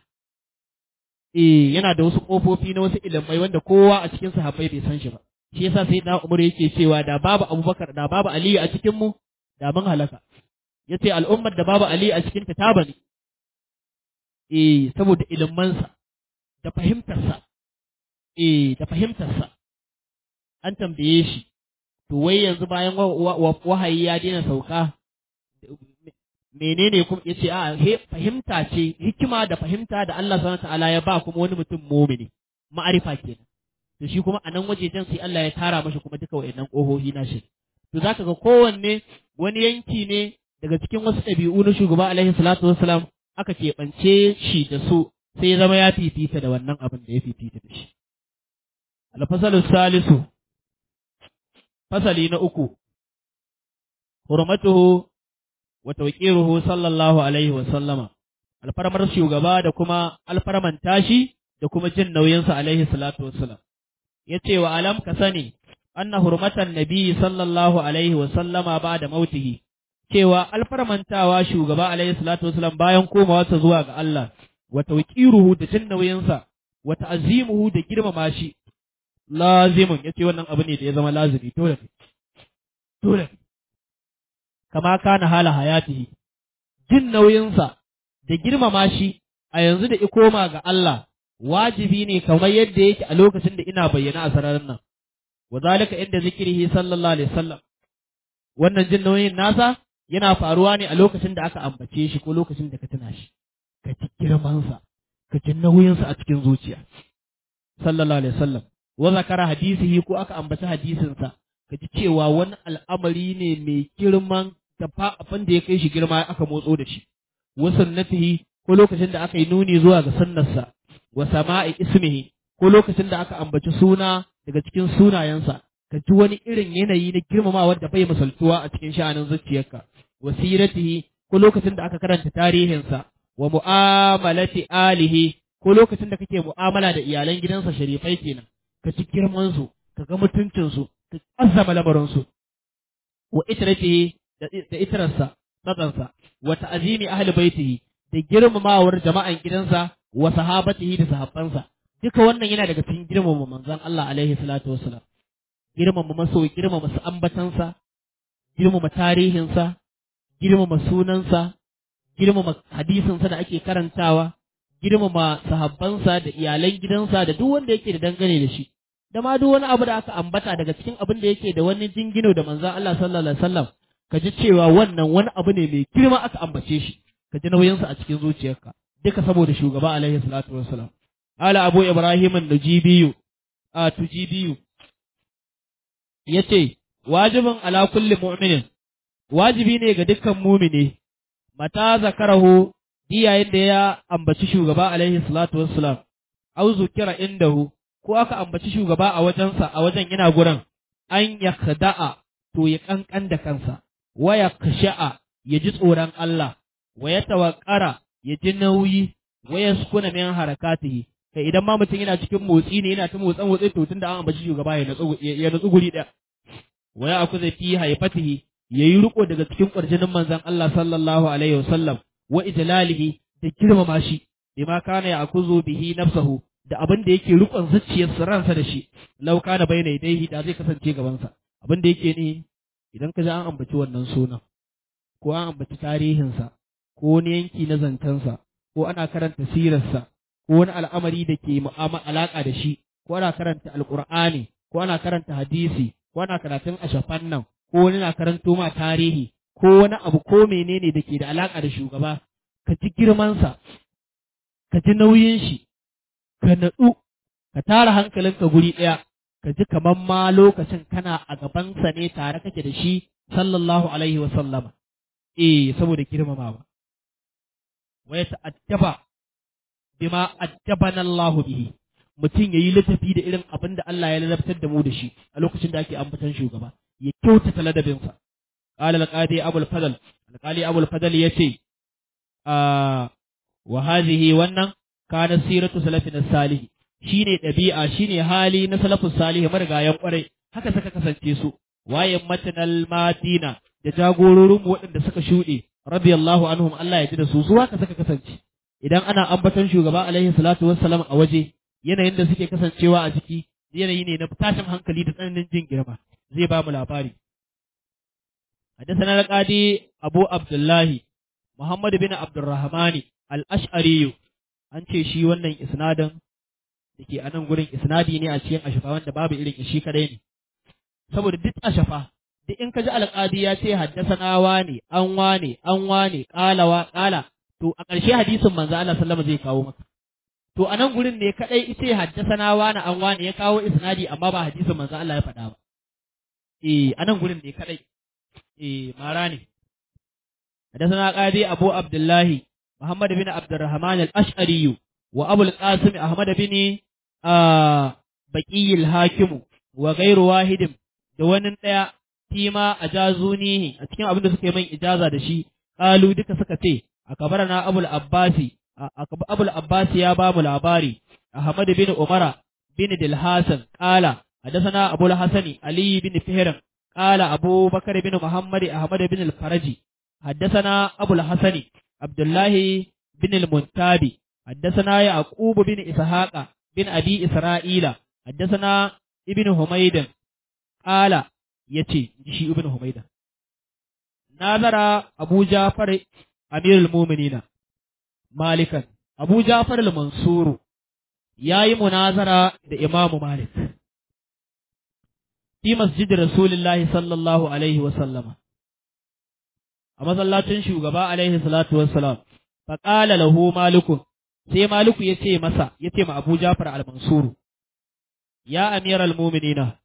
eh yana da wasu ƙofofi na wasu ilimai wanda kowa a cikin sahabbai bai san shi ba shi yasa sai da Umar yake cewa da babu Abubakar da babu Aliyu a cikin mu da mun halaka yace al'ummar da babu Ali a cikin ta taba ne eh saboda ilimansa da fahimtarsa eh da fahimtarsa an tambaye shi to wai yanzu bayan wahayi ya daina sauka menene kuma yace a he fahimta ce hikima da fahimta da Allah subhanahu ta'ala ya ba kuma wani mutum mumini ma'arifa kenan to shi kuma a nan wajejen sai Allah ya tara mashi kuma duka wa'annan ƙohohi na shi to zaka ga kowanne wani yanki ne daga cikin wasu ɗabi'u na shugaba alaihi salatu wassalam aka keɓance shi da su sai ya zama ya fifita da wannan abin da ya fifita da shi alfasalu salisu fasali na uku hurmatuhu wa tawqiruhu sallallahu alaihi wa sallama alfarmar shugaba da kuma alfarman tashi da kuma jin nauyinsa alaihi salatu wassalam ya ce wa alam ka sani anna hurmatan nabi sallallahu alaihi wa sallama ba da mautihi cewa alfarmantawa shugaba alaihi salatu wasallam bayan komawarsa zuwa ga Allah wa tawqiruhu da jin nauyinsa wa ta'zimuhu da girmama shi lazimun yace wannan abu ne da ya zama lazimi dole dole kama kana hala hayatihi jin nauyinsa da girmama shi a yanzu da ikoma ga Allah wajibi ne kamar yadda yake a lokacin da ina bayyana a sararin nan wa zalika inda zikrihi sallallahu alaihi wasallam wannan jin nauyin nasa yana faruwa ne a lokacin da aka ambace shi ko lokacin da ka tuna shi ka ji girman sa ka ji nauyin sa a cikin zuciya sallallahu alaihi wasallam wa zakara hadisihi ko aka ambaci hadisin sa ka ji cewa wani al'amari ne mai girman da fa abin da ya kai shi girma aka motso da shi wa sunnatihi ko lokacin da aka yi nuni zuwa ga sunnarsa wa sama'i ismihi ko lokacin da aka ambaci suna daga cikin sunayensa ka ji wani irin yanayi na girmamawa da bai misaltuwa a cikin sha'anin zuciyarka wa siratihi ko lokacin da aka karanta tarihinsa wa mu'amalati alihi ko lokacin da kake mu'amala da iyalan gidansa sharifai kenan ka ci girman su ka ga mutuncin su ka azzama lamarin su wa itratihi da itrarsa tsatsansa wa ta'zimi ahli baitihi da girmamawar jama'an gidansa wa sahabatihi da sahabbansa duka wannan yana daga cikin girmama manzon Allah alaihi salatu wassalam girmama maso girmama su ambatansa girmama tarihinsa girmama sunansa girmama hadisinsa da ake karantawa girmama sahabbansa da iyalan gidansa da duk wanda yake da dangane da shi da ma duk wani abu da aka ambata daga cikin abin da yake da wani jingino da manzon Allah sallallahu alaihi wasallam ka ji cewa wannan wani abu ne mai girma aka ambace shi ka ji nauyinsa a cikin zuciyarka duka saboda shugaba alaihi salatu wassalam ala abu ibrahim an-najibiyu a tujibiyu yace wajibin ala kulli mu'minin wajibi ne ga dukkan mumini mata zakarahu diyayin da ya ambaci shugaba alaihi salatu wassalam au zukira indahu ko aka ambaci shugaba a wajensa a wajen yana gurin an yakhda'a to ya kankan da kansa wa yakhsha'a ya ji tsoron Allah wa ya tawakkara ya ji nauyi wa ya sukuna min harakatihi kai idan ma mutum yana cikin motsi ne yana ta motsan motsi to tunda an ambaci shugaba ya natsu ya natsu guri daya wa ya akuza fi haifatihi yayi riko daga cikin kwarjinin manzon Allah sallallahu alaihi wasallam wa ijlalihi da girmama shi bima kana ya akuzu bihi nafsahu da abin da yake rikon zuciyarsa ransa da shi law kana bayna yadayhi da zai kasance gaban sa abin da yake ne idan ka ji an ambaci wannan sunan ko an ambaci tarihinsa ko wani yanki na zancensa ko ana karanta sirarsa ko wani al'amari da ke alaƙa da shi ko ana karanta alƙur'ani ko ana karanta hadisi ko ana karatun ashafan nan ko wani na karanto ma tarihi ko wani abu ko menene da ke da alaƙa da shugaba ka ji girmansa ka ji nauyin shi ka natsu ka tara hankalinka guri ɗaya ka ji kamar ma lokacin kana a gabansa ne tare kake da shi sallallahu alaihi wa sallama eh saboda girmamawa wa ya ta'addaba bima addabana Allahu bihi mutum yayi ladabi da irin abin da Allah ya ladabtar da mu da shi a lokacin da ake ambatan shugaba ya kyautata ladabinsa qala al-qadi abul fadl al-qali abul fadl yace a wa hadhihi wannan kana siratu salafin salih shine dabi'a shine hali na salafus salih marigayan kwarai haka suka kasance su wayan matanal madina da jagororin waɗanda suka shuɗe radiyallahu anhum Allah ya ji da su su haka suka kasance idan ana ambaton shugaba alaihi salatu wassalam a waje yanayin da suke kasancewa a ciki yanayi ne na tashin hankali da tsananin jin girma zai ba mu labari حدثنا القاضي أبو عبد الله محمد بن عبد الرحمن الأشعري an ce shi wannan isnadin da ke anan gurin isnadi ne a cikin ashafa wanda babu irin shi kadai ne saboda duk ashafa duk in ka ji alƙadi ya ce haddasana wane an wane an wane ƙalawa ƙala to a ƙarshe hadisin manzo Allah sallama zai kawo maka to a nan gurin ne kadai ita haddasana wane an wane ya kawo isnadi amma ba hadisin manzo Allah ya faɗa ba eh a nan gurin ne kadai eh mara ne حدثنا قاضي أبو عبد الله محمد بن عبد الرحمن الأشعري وأبو القاسم أحمد بن آه بقي الحاكم وغير واحد دون ɗaya فيما أجازونيه أتكلم أبن سكي من إجازة دشي قالوا دك سكتي أكبرنا أبو العباسي أبو العباسي يا بام العباري أحمد بن عمر بن دلحاسن قال حدثنا أبو الحسن علي بن فهرم قال أبو بكر بن محمد أحمد بن الفرجي حدثنا أبو الحسن عبد الله بن المنتابي حدثنا يعقوب بن إسحاق بن أبي إسرائيل حدثنا ابن حميد قال يتي شي ابن حميد نظر أبو جعفر أمير المؤمنين مالكا أبو جعفر المنصور yayi munazara da Imam Malik fi masjid Rasulullahi sallallahu alaihi wa sallama a masallacin shugaba alaihi salatu wassalam fa qala lahu malikun sai maliku yace masa yace ma Abu Ja'far al-Mansur ya amiral mu'minina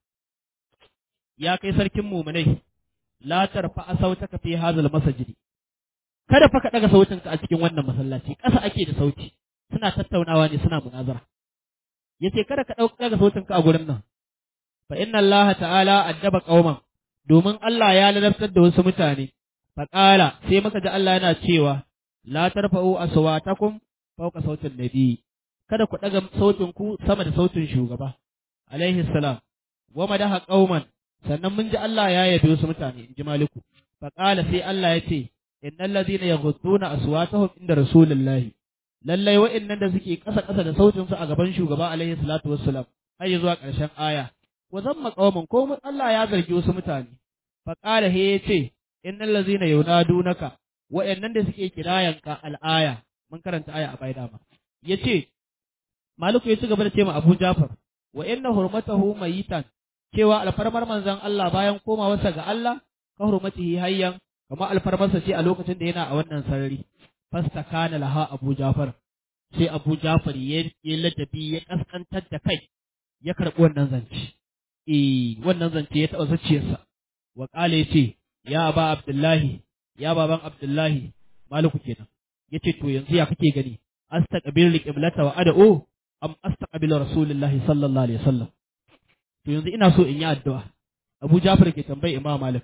ya kai sarkin mu'minai la tarfa sautaka fi hadhal masjid kada fa ka daga sautinka a cikin wannan masallaci ƙasa ake da sauti suna tattaunawa ne suna munazara yace kada ka daga sautinka a gurin nan fa inna Allah ta'ala addaba qauman domin Allah ya ladabtar da wasu mutane faƙala sai muka ji Allah yana cewa la tarfa'u aswatakum fawqa sautin nabi kada ku daga sautin ku sama da sautin shugaba alaihi salam wa madaha qauman sannan mun ji Allah ya yabe wasu mutane in ji maliku faƙala sai Allah ya ce innal ladhina yaghudduna aswatahum inda rasulillahi lallai wa'annan da suke ƙasa ƙasa da sautin su a gaban shugaba alaihi salatu wassalam har zuwa ƙarshen aya wa zamma qauman ko Allah ya zargi wasu mutane faƙala he ya ce innal ladzina yunadunaka wa'annan da suke kirayanka al'aya mun karanta aya a bai dama yace maliku ya ci gaba da ce ma Abu Jafar wa inna hurmatahu mayitan cewa alfarmar manzon Allah bayan komawarsa ga Allah ka hurmatihi hayyan kama alfarmarsa ce a lokacin da yana a wannan sarari fastakana laha Abu Jafar sai Abu Jafar ya yi ladabi ya kaskantar da kai ya karɓi wannan zance eh wannan zance ya taɓa zuciyarsa wa ƙala ya ce ya ba Abdullahi, ya baban Abdullahi, Maliku kenan. Ya ce, To yanzu ya kake gani, astaqbil qiblata wa ad'u am astaqbil Rasulullahi sallallahu alaihi wasallam. To yanzu ina so in yi addu'a. Abu Jafar ke tambayi Imam Malik.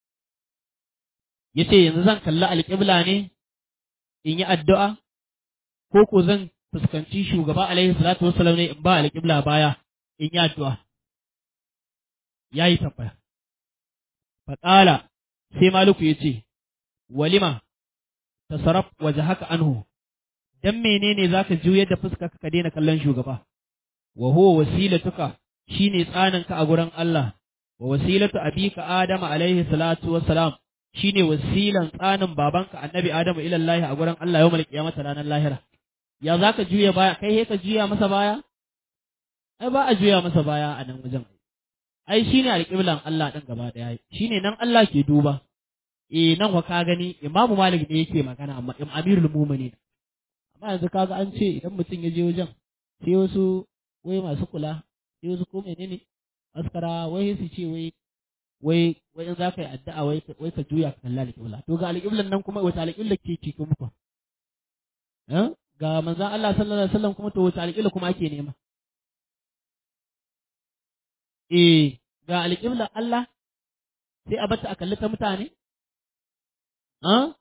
Ya ce yanzu zan kalli alƙibla ne in yi addu'a ko ko zan fuskanci shugaba alaihi salatu wasallam ne in ba alƙibla baya in yi addu'a. Ya yi tambaya. Faƙala sai Maliku ya ce, Walima, ta sarraf waje haka anhu, don menene za ka juyar da fuska ka daina kallon shugaba, wa huwa wasilatuka shi ne tsaninka a gurin Allah, wa wasilatu abika Adam alaihi salatu wassalam shine wasilan tsanin babanka annabi Adam ila Allah a gurin Allah yawmal qiyamata ranar lahira ya zaka juya baya kai he ka juya masa baya ai ba a juya masa baya a nan wajen ai shine alƙiblan Allah din gaba daya shine nan Allah ke duba eh nan wa ka gani Imam Malik ne yake magana amma Amirul Mu'minin amma yanzu kaga an ce idan mutum ya je wajen sai wasu wai masu kula sai wasu ko menene askara wai su ce wai wai wai in za ka yi addu'a wai wai ka juya ka kalla alƙibla to ga alƙiblan nan kuma wata alƙibla ke ke kuma fa ga manzon Allah sallallahu alaihi wasallam kuma to wata alƙibla kuma ake nema eh ga alƙibla Allah sai a bata a kalli ta mutane ha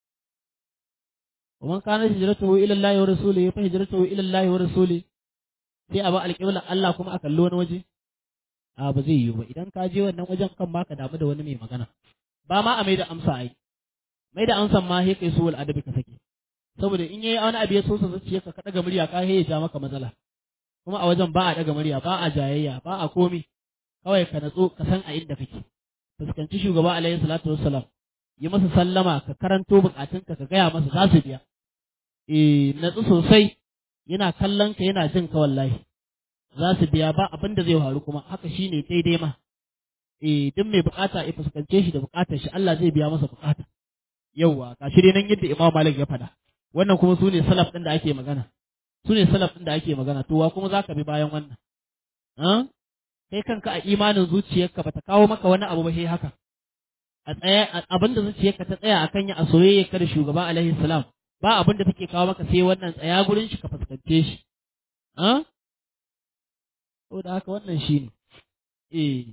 ومن كانت هجرته إلى الله ورسوله فهجرته إلى الله ورسوله sai a ba alƙibla Allah kuma a kalli wani waje a ba zai yiwu ba idan ka je wannan wajen kan ma ka damu da wani mai magana ba ma a mai da amsa ai mai da amsan ma sai kai suwal adabi ka sake saboda in yayi wani abu ya so sa zuciya ka daga murya ka ya ja maka matsala kuma a wajen ba a daga murya ba a jayayya ba a komi kawai ka natso ka san a inda kake fuskanci shugaba alaihi salatu wassalam yi masa sallama ka karanto bukatunka ka gaya masa za su biya eh natsu sosai yana kallon ka yana jin ka wallahi za su biya ba abin da zai faru kuma haka shine daidai ma eh duk mai bukata ya fuskance shi da bukatar shi Allah zai biya masa bukata yauwa ga shi dai nan yadda Imam Malik ya faɗa wannan kuma su ne salaf ɗin da ake magana su ne salaf ɗin da ake magana to wa kuma zaka bi bayan wannan kai kanka a imanin zuciyarka bata kawo maka wani abu ba sai haka a tsaya abin da zuciyarka ta tsaya akan ya a soyayya ka da shugaba alaihi salam ba abin da take kawo maka sai wannan tsaya gurin shi ka fuskance shi ah saboda haka wannan shine eh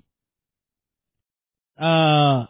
ah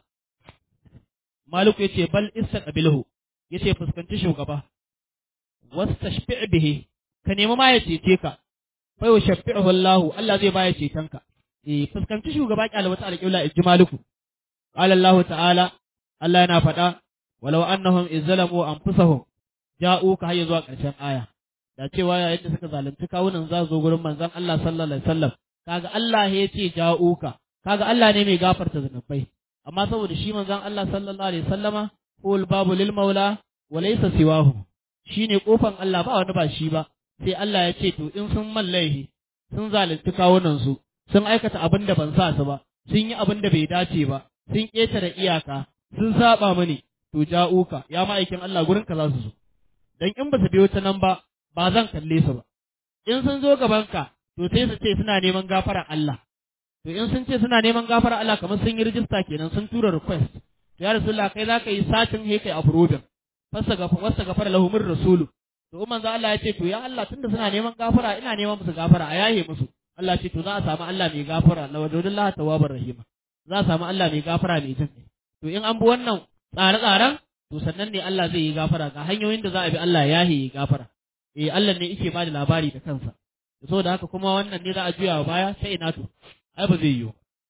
Maliku yace bal istaqbilhu yace fuskanci shugaba wastashfi' bihi ka nemi ma ya cece ka fa yushaffi'uhu Allah Allah zai baya ceton ka eh fuskanci shugaba kyale wata alƙibla inji Maliku qala Allah ta'ala Allah yana faɗa walau annahum izzalamu anfusahum ja'uka har zuwa ƙarshen aya da cewa yayin da suka zalunci kawunan za zo gurin manzon Allah sallallahu alaihi wasallam kaga Allah ya ce ja'uka kaga Allah ne mai gafarta zanubai amma saboda shi manzon Allah sallallahu alaihi wasallama qul babu lil maula wa laysa siwahu shine kofan Allah ba wani ba shi ba sai Allah ya ce to in sun mallahi sun zalunci kawunan su sun aikata abin da ban sa su ba sun yi abin da bai dace ba sun ƙetare iyaka sun saba mani to ja'uka ya ma'aikin Allah gurin ka za su zo dan in ba su biyo ta nan ba ba zan kalle su ba in sun zo gaban ka to sai su ce suna neman gafara Allah to in sun ce suna neman gafara Allah kamar sun yi rijista kenan sun tura request to ya rasulullah kai za ka yi satin he kai approving fasa gafa wasa gafara lahumur rasulu to in manzo Allah ya ce to ya Allah tunda suna neman gafara ina neman musu gafara a yaye musu Allah ce to za a samu Allah mai gafara la wadudullah tawwabar rahima za a samu Allah mai gafara mai jin to in an bi wannan tsare-tsaren to sannan ne Allah zai yi gafara ga hanyoyin da za a bi Allah ya yi gafara eh Allah ne yake ba da labari da kansa saboda haka kuma wannan ne za a juya wa baya sai ina to ai ba zai yiwu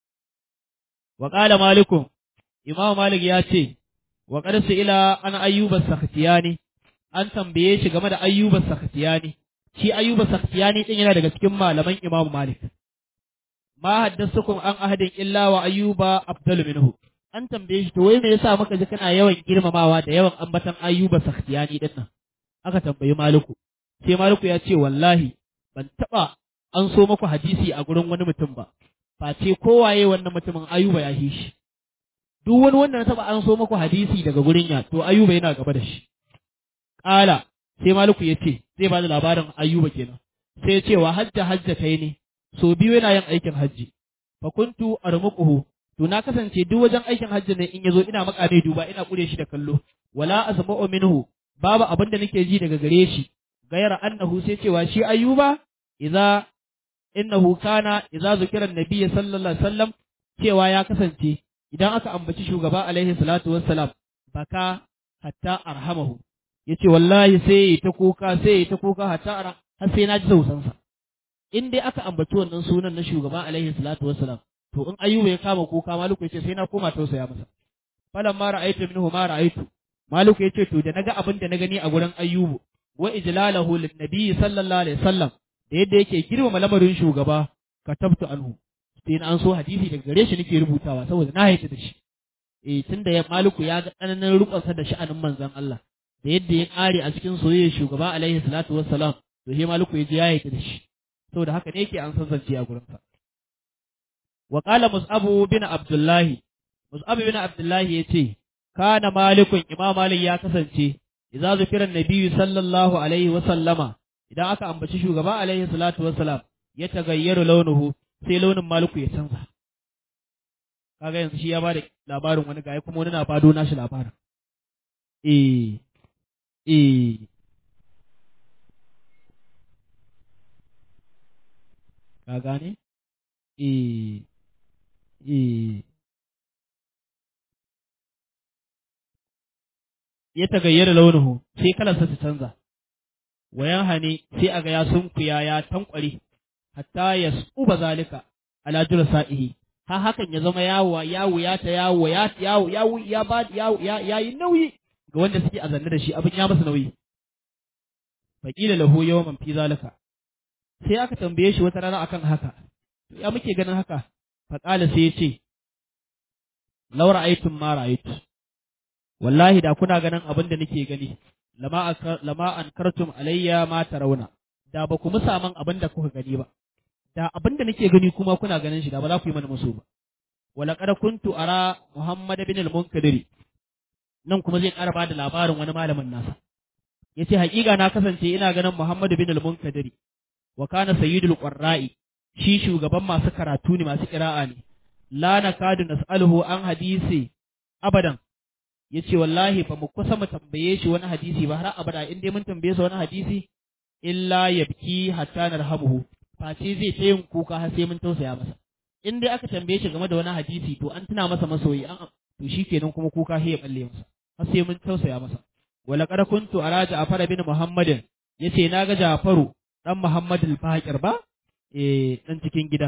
wa qala malikum imam malik ya ce wa qad ila an ayyuba sakhtiyani an tambaye shi game da ayyuba sakhtiyani shi ayyuba sakhtiyani din yana daga cikin malaman imam malik ma haddasukum an ahadin illa wa ayyuba afdalu minhu an tambaye shi to wai me yasa muka ji kana yawan girmamawa da yawan ambatan ayyuba sakhtiyani din nan aka tambayi maliku sai maliku ya ce wallahi ban taba an so muku hadisi a gurin wani mutum ba face kowaye wannan mutumin ayuba ya yi shi duk wani wanda na taba an so muku hadisi daga gurin ya to ayuba yana gaba da shi kala sai maliku ya ce zai ba da labarin ayuba kenan sai ya ce wa hajja hajja kai ne so biyu yana yin aikin hajji fa kuntu armuquhu to na kasance duk wajen aikin hajji ne in yazo ina maka ne duba ina kure shi da kallo wala asma'u minhu babu abin da nake ji daga gare shi gayar annahu sai cewa shi ayuba idza innahu kana idza zukira annabi sallallahu alaihi wasallam cewa ya kasance idan aka ambaci shugaba alaihi salatu wassalam baka hatta arhamahu yace wallahi sai ta kuka sai ta kuka hatta har sai na ji sausansa in dai aka ambaci wannan sunan na shugaba alaihi salatu wassalam to in ayyuba ya kama kuka maluku yace sai na koma tausaya masa falan ma ra'aytu minhu ma ra'aytu maluku yace to da naga abin da na gani a gurin ayyubu wa ijlalahu lin nabi sallallahu alaihi wasallam da yadda yake girmama lamarin shugaba katabtu anhu sai na an so hadisi daga gare shi nake rubutawa saboda na haita da shi eh tunda ya maliku ya ga tsananin rukunsa da sha'anin manzon Allah da yadda ya kare a cikin soyayya shugaba alaihi salatu wassalam to he maliku ya je ya haita da shi saboda haka ne yake an san zance a gurin sa wa qala mus'abu bin abdullahi mus'abu bin abdullahi yace kana malikun imam malik ya kasance idza zikira nabiyyu sallallahu alaihi wa sallama idan aka ambaci shugaba alaihi salatu wassalam ya tagayyaru launuhu sai launin maliku ya canza kaga yanzu shi ya bada labarin wani gaya kuma wani na bado nashi labarin eh eh ka gane eh eh ya tagayyara launuhu sai kalarsa ta canza wayan hane sai aga ya sunkuya ya tankware hatta ya tsuba zalika ala sa'ihi ha hakan ya zama yawo yawo ya ta yawo ya yawo yawo ya ba yawo ya yayi nauyi ga wanda suke azanne da shi abin ya masa nauyi faqila lahu yawman fi zalika sai aka tambaye shi wata rana akan haka to ya muke ganin haka faqala sai ya ce law ra'aytum ma ra'aytu wallahi da kuna ganin abin da nake gani lama lama ankartum alayya ma tarawna da ba ku musa man abin da kuka gani ba da abin da nake gani kuma kuna ganin shi da ba za ku yi mana musu ba wala qad kuntu ara muhammad bin al-munkadiri nan kuma zai ƙara bada labarin wani malamin nasa yace haƙiƙa na kasance ina ganin muhammad bin al-munkadiri wa kana sayyidul qurra'i shi shugaban masu karatu ne masu qira'a ne la nakadu nas'aluhu an hadisi abadan yace wallahi ba mu kusa mu tambaye shi wani hadisi ba har abada in dai mun tambaye sa wani hadisi illa yabki hatta narhamuhu face zai ta yin kuka har sai mun tausaya masa in dai aka tambaye shi game da wani hadisi to an tuna masa masoyi an to shikenan kuma kuka sai ya balle masa har sai mun tausaya masa wala qad kuntu ala ja'far bin muhammadin yace naga ja'faru dan muhammad al-baqir ba eh dan cikin gida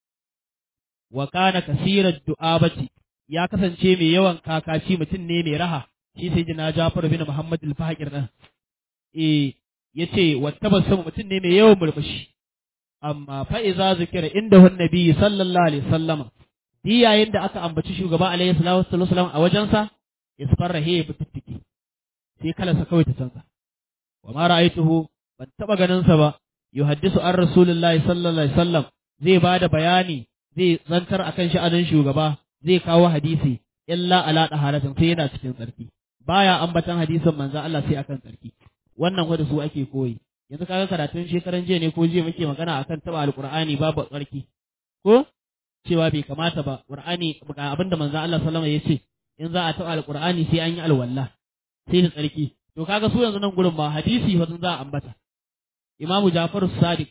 wa kana kasirat du'abati ya kasance mai yawan kakaci mutum ne mai raha shi sai jina ja'far bin muhammad al-baqir dan eh yace wattabassum mutum ne mai yawan murmushi amma fa iza zikira inda hun nabi sallallahu alaihi sallama di yayin da aka ambaci shugaba alaihi salatu wasallam a wajensa isfarra he ya fitittiki sai kalarsa kawai ta canza wa ma ra'aituhu ban taba ganin sa ba yuhaddisu an rasulullahi sallallahu alaihi wasallam zai bada bayani zai zantar akan sha'anin shugaba zai kawo hadisi illa ala daharatin sai yana cikin tsarki baya ambatan hadisin manzo Allah sai akan tsarki wannan wanda su ake koyi yanzu kaga karatun shekaran jiya ne ko jiya muke magana akan taba alqur'ani babu tsarki ko cewa bai kamata ba qur'ani ga abinda manzo Allah sallama ya ce in za a taba alqur'ani sai an yi alwala sai da tsarki to kaga su yanzu nan gurin ba hadisi fa za a ambata imamu Ja'far Sadiq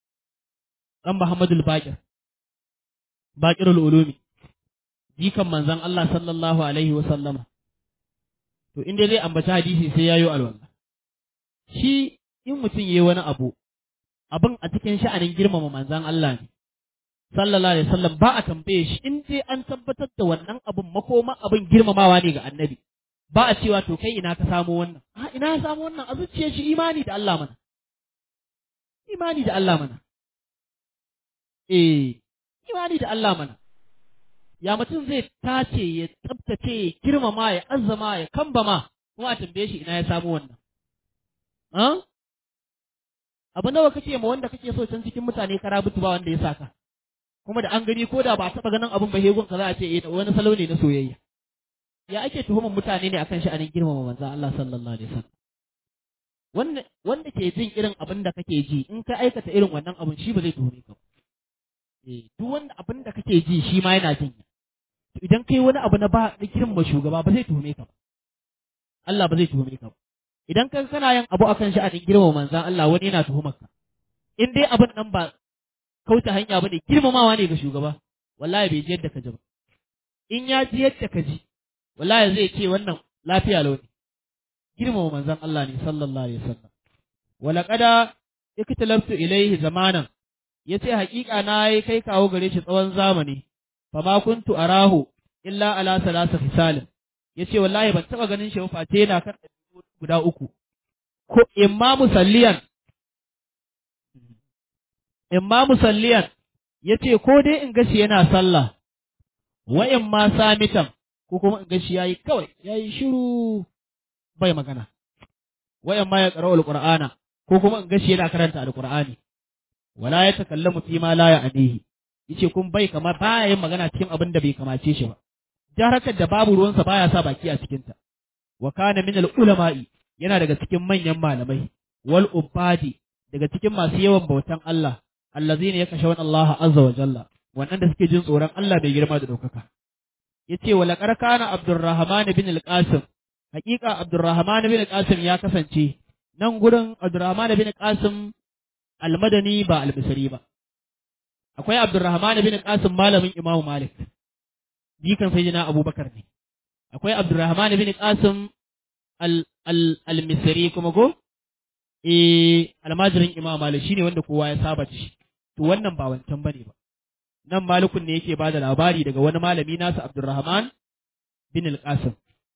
dan Muhammadul Baqir Baqirul Ulumi jikan manzon Allah sallallahu alaihi wa sallama to inda zai ambaci hadisi sai yayo alwala shi in mutum yayi wani abu abin a cikin sha'anin girmama manzon Allah ne sallallahu alaihi wasallam ba a tambaye shi in dai an tabbatar da wannan abin makoma abin girmamawa ne ga annabi ba a cewa to kai ina ka samu wannan a ina ya samu wannan a zuciyar shi imani da Allah mana imani da Allah mana eh imani da Allah mana ya mutum zai tace ya tsabtace ya girmama ya azzama ya kambama kuma a tambaye shi ina ya samu wannan abu nawa kake ma wanda kake so can cikin mutane kara butu ba wanda ya saka kuma da an gani ko da ba taba ganin abun ba hegun ka za a ce eh wani salo ne na soyayya ya ake tuhumar mutane ne akan sha'anin girmama manzon Allah sallallahu alaihi wasallam wanda wanda ke jin irin abin da kake ji in ka aikata irin wannan abun shi ba zai tuhume ka eh duk wanda abin da kake ji shi ma yana jin to idan kai wani abu na ba da girmama shugaba ba zai tuhume ka ba Allah ba zai tuhume ka ba idan ka kana yin abu akan sha'anin girmama manzan Allah wani yana tuhumar ka in dai abin nan ba kauta hanya bane girmamawa ne ga shugaba wallahi bai ji yadda ka ji ba in ya ji yadda ka ji wallahi zai ce wannan lafiya lau ne girmama manzan Allah ne sallallahu alaihi wasallam wala qada iktalabtu ilaihi zamanan yace haƙiƙa na yi kai kawo gare shi tsawon zamani fa ma kuntu arahu illa ala salasa fisalin yace wallahi ban taba ganin shi ba face yana kan guda uku, ko imma musalliyan, imma musalliyan yace ko dai in gashi yana sallah wa in ma samitan ko kuma in gashi yayi kawai yayi shiru bai magana wa in ma ya qara'u alqur'ana ko kuma in gashi yana karanta alqur'ani wala ya takallamu fi ma la ya'nihi yace kun bai kama baya yin magana cikin abin da bai kamace shi ba jarakar da babu ruwansa baya sa baki a cikinta wa kana min al-ulama'i yana daga cikin manyan malamai wal ubadi daga cikin masu yawan bautan Allah allazina yakashawun Allah azza wa jalla wannan da suke jin tsoron Allah bai girma da daukaka yace wa laqad kana Abdurrahman bin al-Qasim hakika Abdurrahman bin al-Qasim ya kasance nan gurin Abdurrahman bin al-Qasim al-Madani ba al-Misri ba akwai Abdurrahman bin al-Qasim malamin Imam Malik jikan sayyidina Abubakar ne akwai Abdurrahman bin Qasim al-Misri kuma go eh almajirin Imam Malik shine wanda kowa ya saba shi to wannan ba wancan bane ba nan Malikun ne yake bada labari daga wani malami nasa Abdurrahman bin al-Qasim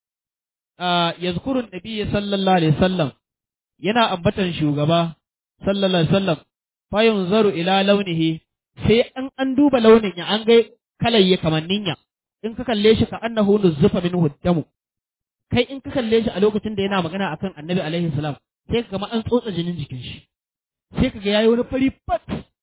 ah yazkuru an-nabiy sallallahu alaihi wasallam yana ambatan shugaba sallallahu alaihi wasallam fa yunzaru ila launihi sai an an duba launin ya an ga kalayya kamannin ya in ka kalle shi ka annahu nuzzufa minhu damu kai in ka kalle shi a lokacin da yana magana akan annabi alaihi salam sai ka an tsotsa jinin jikin shi sai ka ga yayi wani fari fat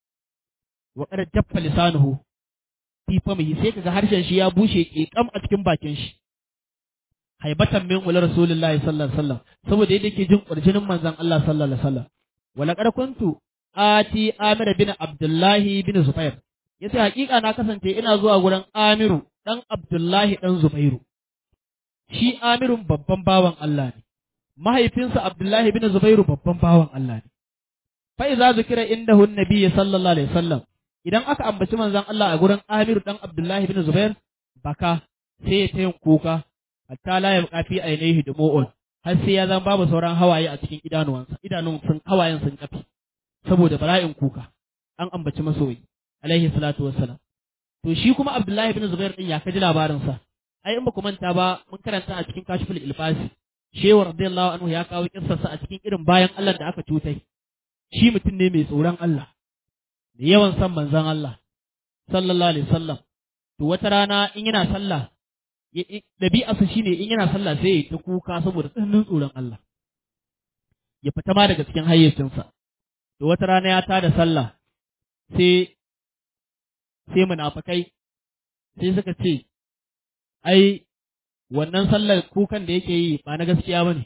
wa qad jaffa lisanuhu fi famihi sai ka ga harshen shi ya bushe kekam a cikin bakin shi haibatan min wala rasulullahi sallallahu alaihi wasallam saboda yadda yake jin kurjinin manzon Allah sallallahu alaihi wasallam wala qad kuntu ati amir bin abdullahi bin zubair yace hakika na kasance ina zuwa gurin amiru dan abdullahi dan zubairu shi amirun babban bawan Allah ne mahaifinsa abdullahi bin zubairu babban bawan Allah ne fa iza zikira indahu annabi sallallahu alaihi wasallam idan aka ambaci manzon Allah a gurin amiru dan abdullahi bin zubair baka sai ya tayin kuka hatta la yabqa fi ainihi dumu'un har sai ya zan babu sauran hawaye a cikin idanuwansa idanun sun hawayen sun kafi saboda bala'in kuka an ambaci masoyi alaihi salatu wassalam to shi kuma Abdullahi bin Zubair din ya kaji labarin sa ai in ba ku manta ba mun karanta a cikin kashiful ilfasi shehu radiyallahu anhu ya kawo kissar sa a cikin irin bayan Allah da aka cutai shi mutum ne mai tsoron Allah da yawan san manzon Allah sallallahu alaihi wasallam to wata rana in yana sallah ɗabi'arsa shine in yana sallah sai ya ta kuka saboda tsananin tsoron Allah ya fita ma daga cikin hayyacinsa to wata rana ya tada sallah sai sai munafikai sai suka ce ai wannan sallar kukan da yake yi ba na gaskiya bane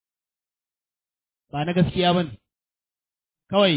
ba na gaskiya bane kawai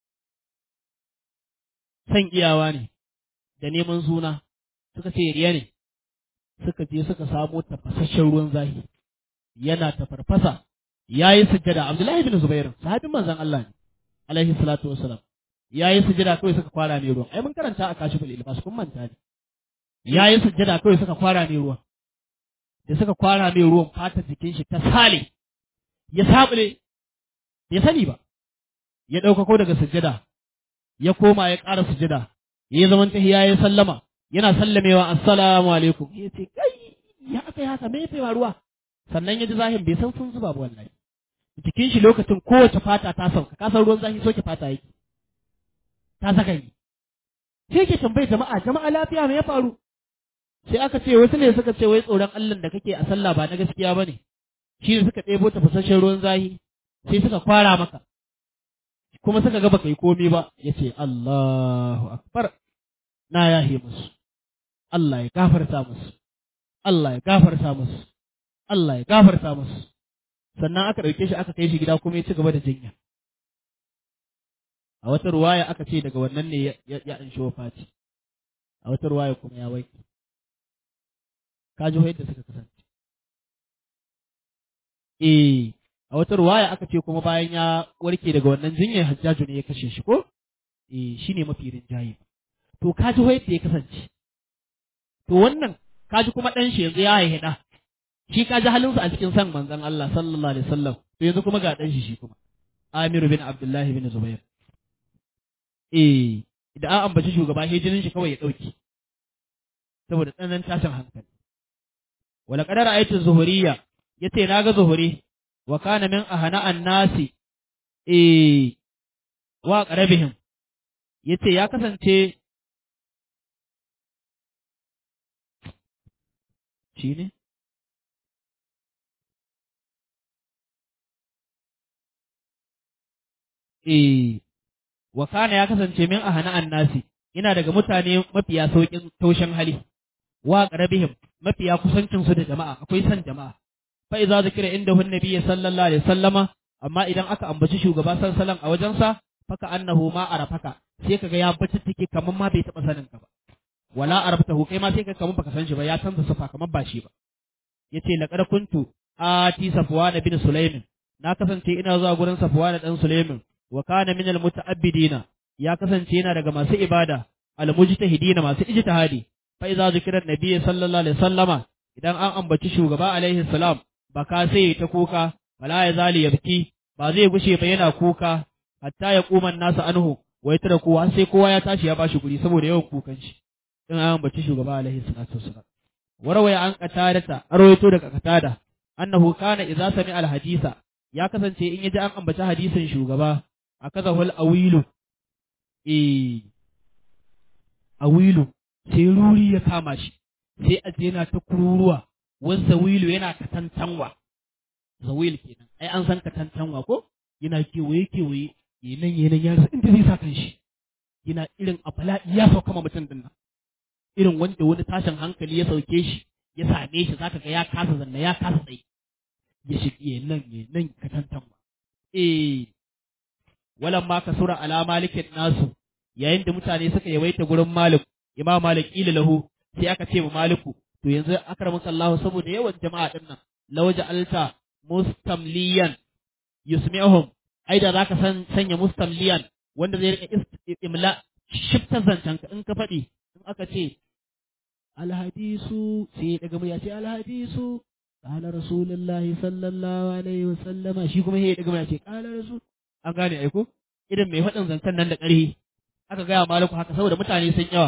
san iyawa ne da neman suna suka ce riya ne suka je suka samo tafasasshen ruwan zahi yana tafarfasa yayi sujjada Abdullahi bin Zubair sahabin manzon Allah ne alaihi salatu wassalam yayi sujjada kawai suka kwara ne ruwan ai mun karanta a kashiful ilbas kun manta ne yayi sujjada kawai suka kwara ne ruwan da suka kwara mai ruwan fatar jikin shi ta sale ya sabule ya sani ba ya ɗaukako daga sujjada ya koma ya ƙara sujjada ya zaman tahiya ya sallama yana sallamewa assalamu alaikum ya ce kai ya aka yi haka me ya faruwa sannan ya ji zahin bai san sun zuba ba wallahi jikin shi lokacin kowace fata ta sauka ka san ruwan zafi soke fata yake ta saka yi sai ke tambayi jama'a jama'a lafiya me ya faru sai aka ce wasu ne suka ce wai tsoron Allah da kake a sallah ba na gaskiya bane shi ne suka ɗebo tafasasshen ruwan zahi sai suka kwara maka kuma suka ga baka yi komi ba yace Allahu akbar na yahe musu Allah ya gafarta musu Allah ya gafarta musu Allah ya gafarta musu sannan aka ɗauke shi aka kai shi gida kuma ya ci gaba da jinya a wata ruwaya aka ce daga wannan ne ya ya an Fati. a wata ruwaya kuma ya waiki ka ji yadda suka kasance eh a wata ruwaya aka ce kuma bayan ya warke daga wannan jinyar hajjaju ne ya kashe shi ko eh shine mafi rinjaye to ka ji yadda ya kasance to wannan ka ji kuma ɗan shi yanzu ya haihi ɗa shi ka ji halinsa a cikin san manzon Allah sallallahu alaihi wasallam to yanzu kuma ga ɗan shi shi kuma Amiru bin Abdullahi bin Zubair eh idan an ambaci shugaba sai jinin shi kawai ya ɗauki saboda tsananin tashin hankali wala qadara ayatu zuhuriyya yace naga zuhuri wa kana min ahana annasi eh wa qarabihim yace ya kasance lokaci ne eh wa kana ya kasance min ahana annasi ina daga mutane mafiya saukin taushin hali wa qarabihim mafiya kusancin su da jama'a akwai san jama'a fa idza zikira indahu annabiyyi sallallahu alaihi wasallama amma idan aka ambaci shugaba sallallahu a wajensa faka annahu ma arafaka sai kaga ya bacci take kaman ma bai taba sanin ka ba wala arabtahu kai ma sai kaga kaman baka san shi ba ya canza sifa kaman ba shi ba yace laqad kuntu ati safwan bin sulaimin na kasance ina zuwa gurin safwan dan sulaimin wa kana min almutaabbidina ya kasance yana daga masu ibada almujtahidina masu ijtihadi fa idza zikira nabiyyi sallallahu alaihi wasallama idan an ambaci shugaba alaihi salam baka sai ta kuka wala ya zali yabki ba zai gushe ba yana kuka hatta ya kuman nasa anhu wai tara kowa sai kowa ya tashi ya bashi guri saboda yawan kukan shi in an ambaci shugaba alaihi salatu wassalam warawaya an qatadata arwayo daga qatada annahu kana idza sami al hadisa ya kasance in yaji an ambaci hadisin shugaba akazahul awilu eh awilu sai ruri ya kama shi sai a yana ta kururuwa wani zawilu yana katantanwa zawil kenan ai an san katantanwa ko yana kewaye kewaye yanan yanan ya rasa inda zai sa kan shi yana irin a bala'i ya sauka ma mutum din nan irin wanda wani tashin hankali ya sauke shi ya same shi zaka ga ya kasa zanna ya kasa tsaye ya shige nan nan katantanwa eh walan ma kasura ala malikin nasu yayin da mutane suka yawaita gurin malik imam malik ila lahu sai aka ce wa maliku to yanzu akramuka Allah saboda yawan jama'a din nan lawaja alta mustamliyan yusmi'uhum ai da zaka san sanya mustamliyan wanda zai rika imla shifta zancen ka in ka faɗi in aka ce alhadisu sai daga murya ce alhadisu qala rasulullahi sallallahu alaihi wasallama shi kuma sai daga murya ce qala rasul an gane aiko idan mai faɗin zancen nan da ƙarfi aka gaya maliku haka saboda mutane sun yawa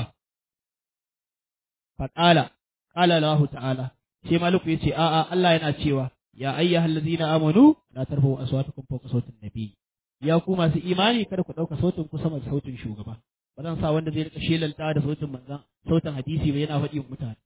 faƙala ƙala Allah ta'ala sai maliku ya ce a'a Allah yana cewa ya ayyuhal ladzina amanu la tarfa'u aswatakum fawqa sautin nabi ya ku masu imani kada ku ɗauka sautin ku sama da sautin shugaba ba zan sa wanda zai rika shelanta da sautin manzan sautin hadisi ba yana faɗi mutane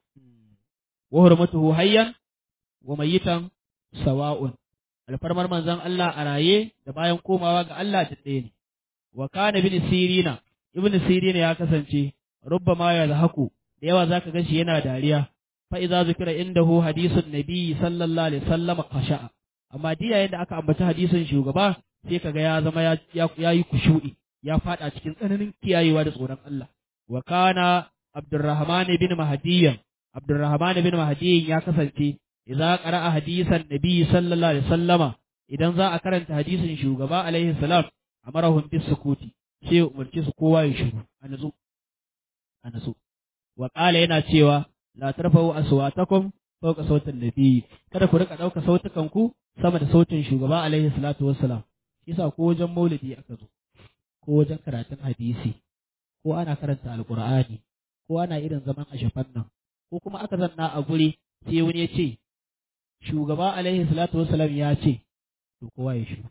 wa hurmatuhu hayyan wa mayyitan sawa'un alfarmar manzan Allah a raye da bayan komawa ga Allah ta ɗaya ne wa kana bin sirina ibn sirina ya kasance rubbama ya zahaku da yawa zaka ga shi yana dariya fa idza zikira indahu hadisun nabi sallallahu alaihi wasallam khasha'a amma diya yadda aka ambaci hadisin shugaba sai kaga ya zama ya yi kushu'i ya fada cikin tsananin kiyayewa da tsoron Allah wa kana abdurrahman bin mahdiyan abdurrahman bin mahdiyan ya kasance idza qara'a hadisan nabi sallallahu alaihi wasallama idan za a karanta hadisin shugaba alaihi salam amarahum bis sukuti sai umarci su kowa ya shiru a nazo a nazo wa qala yana cewa la tarfa'u aswatakum fawqa sautin nabi kada ku rika dauka sautukan ku sama da sautin shugaba alaihi salatu wassalam yasa ko wajen maulidi aka zo ko wajen karatun hadisi ko ana karanta alqur'ani ko ana irin zaman ashafan nan ko kuma aka zanna a guri sai wani ya ce shugaba alaihi salatu wassalam ya ce to kowa ya shiru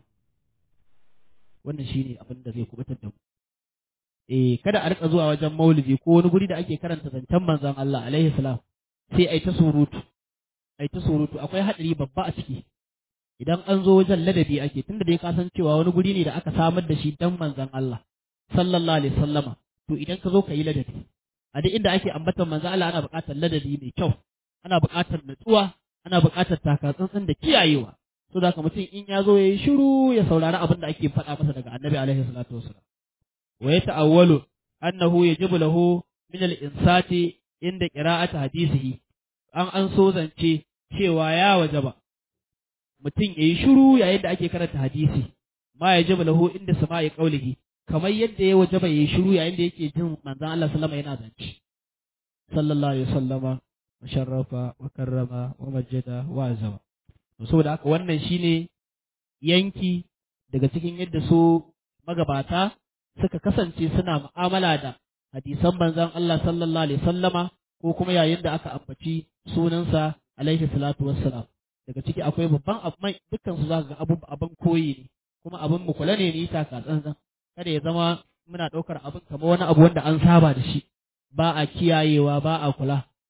wannan shine abin da zai kubutar da mu eh kada a rika zuwa wajen maulidi ko wani guri da ake karanta zancen manzon Allah alaihi salam sai ai ta surutu ai ta surutu akwai hadari babba a ciki idan an zo wajen ladabi ake tunda dai ka san cewa wani guri ne da aka samar da shi dan manzon Allah sallallahu alaihi wasallama to idan ka zo ka yi ladabi a duk inda ake ambatan manzon Allah ana buƙatar ladabi mai kyau ana buƙatar natsuwa ana buƙatar takatsantsan da kiyayewa so da mutum in ya zo ya yi shiru ya saurari abin da ake faɗa masa daga annabi alaihi salatu wasalam wa ya ta'awwalu annahu yajibu lahu min al-insati inda qira'ati hadisihi an an so zance cewa ya wajaba mutum yayi shiru yayin da ake karanta hadisi ma yajibu lahu inda sama'i qaulihi kamar yadda ya wajaba yayi shiru yayin da yake jin manzon Allah sallama yana zance sallallahu alaihi wasallama musharrafa wa karrama wa majjada wa azama saboda haka wannan shine yanki daga cikin yadda su magabata suka kasance suna mu'amala da hadisan manzon Allah sallallahu alaihi sallama ko kuma yayin da aka ambaci sunansa alaihi salatu wassalam daga ciki akwai babban abu mai dukkan su zaka ga abun abin koyi ne kuma abin mu kula ne ni taka tsantsan kada ya zama muna ɗaukar abin kamar wani abu wanda an saba da shi ba a kiyayewa ba a kula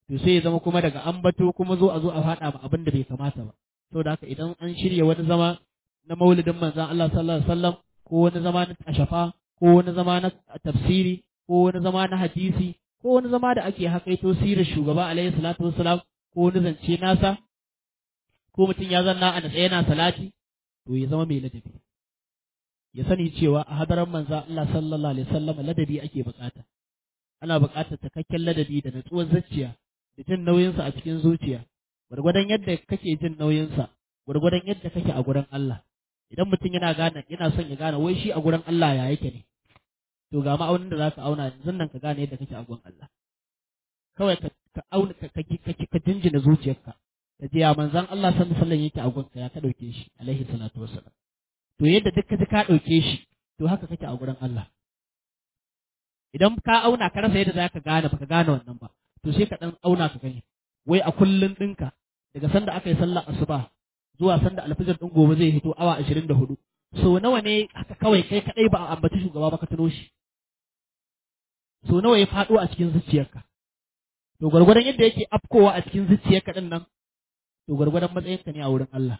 to sai ya zama kuma daga ambato kuma zo a zo a faɗa ma abin da bai kamata ba saboda haka idan an shirya wani zama na maulidin manzon Allah sallallahu alaihi wasallam ko wani zama na ashafa ko wani zama na tafsiri ko wani zama na hadisi ko wani zama da ake hakaito sirar shugaba alaihi salatu wassalam ko wani zance nasa ko mutum ya zanna a natsaye yana salati to ya zama mai ladabi ya sani cewa a hadaran manza Allah sallallahu alaihi wasallam ladabi ake bukata ana bukatar takakken ladabi da natsuwar zuciya da jin nauyinsa a cikin zuciya gwargwadon yadda kake jin nauyinsa gwargwadon yadda kake a gurin Allah idan mutum yana gane yana son ya gane wai shi a gurin Allah ya yake ne to ga ma'aunin da zaka auna yanzu nan ka gane yadda kake a gurin Allah kawai ka ka auna ka ka ka jinjina zuciyarka ka ji ya manzon Allah sallallahu alaihi wasallam yake a gurin ka ya ka dauke shi alaihi salatu wassalam to yadda duk ka ji ka dauke shi to haka kake a gurin Allah idan ka auna ka rasa yadda zaka gane baka gane wannan ba to sai ka dan auna ka gani wai a kullun ɗinka daga sanda aka yi sallar asuba zuwa sanda alfijir ɗin gobe zai hito awa ashirin da hudu so nawa ne haka kawai kai kaɗai ba a ambaci shugaba ba ka tuno shi so nawa ya faɗo a cikin zuciyarka to gwargwadon yadda yake afkowa a cikin zuciyarka ɗin nan to gwargwadon matsayinka ne a wurin Allah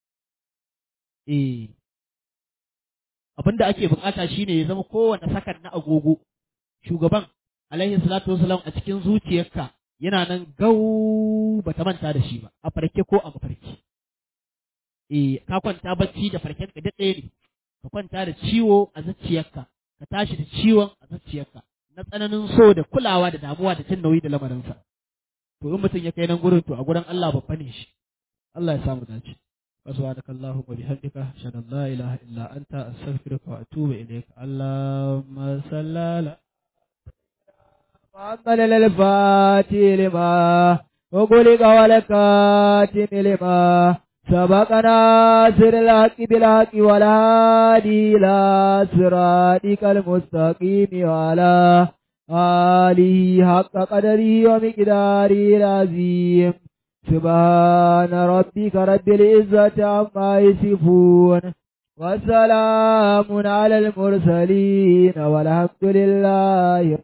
eh abin da ake bukata shine ya zama kowane sakan na agogo shugaban alaihi salatu wasalam a cikin zuciyarka yana nan gau bata manta da shi ba a farke ko a mafarki eh ka kwanta bacci da farken ka ɗaya ne ka kwanta da ciwo a zuciyarka ka tashi da ciwon a zuciyarka na tsananin so da kulawa da damuwa da jin nauyi da lamarinsa to in mutum ya kai nan gurin to a gurin Allah babba ne shi Allah ya samu dace سبحانك اللهم وبحمدك أشهد أن لا إله إلا أنت أستغفرك وأتوب إليك اللهم صل على محمد الفاتح لما وقلق ولكاتم لما سبق ناصر الحق بالحق والهادي إلى صراطك المستقيم وعلى آله حق قدره ومقداره العظيم سبحان ربك رب العزة عما يصفون وسلام على المرسلين والحمد لله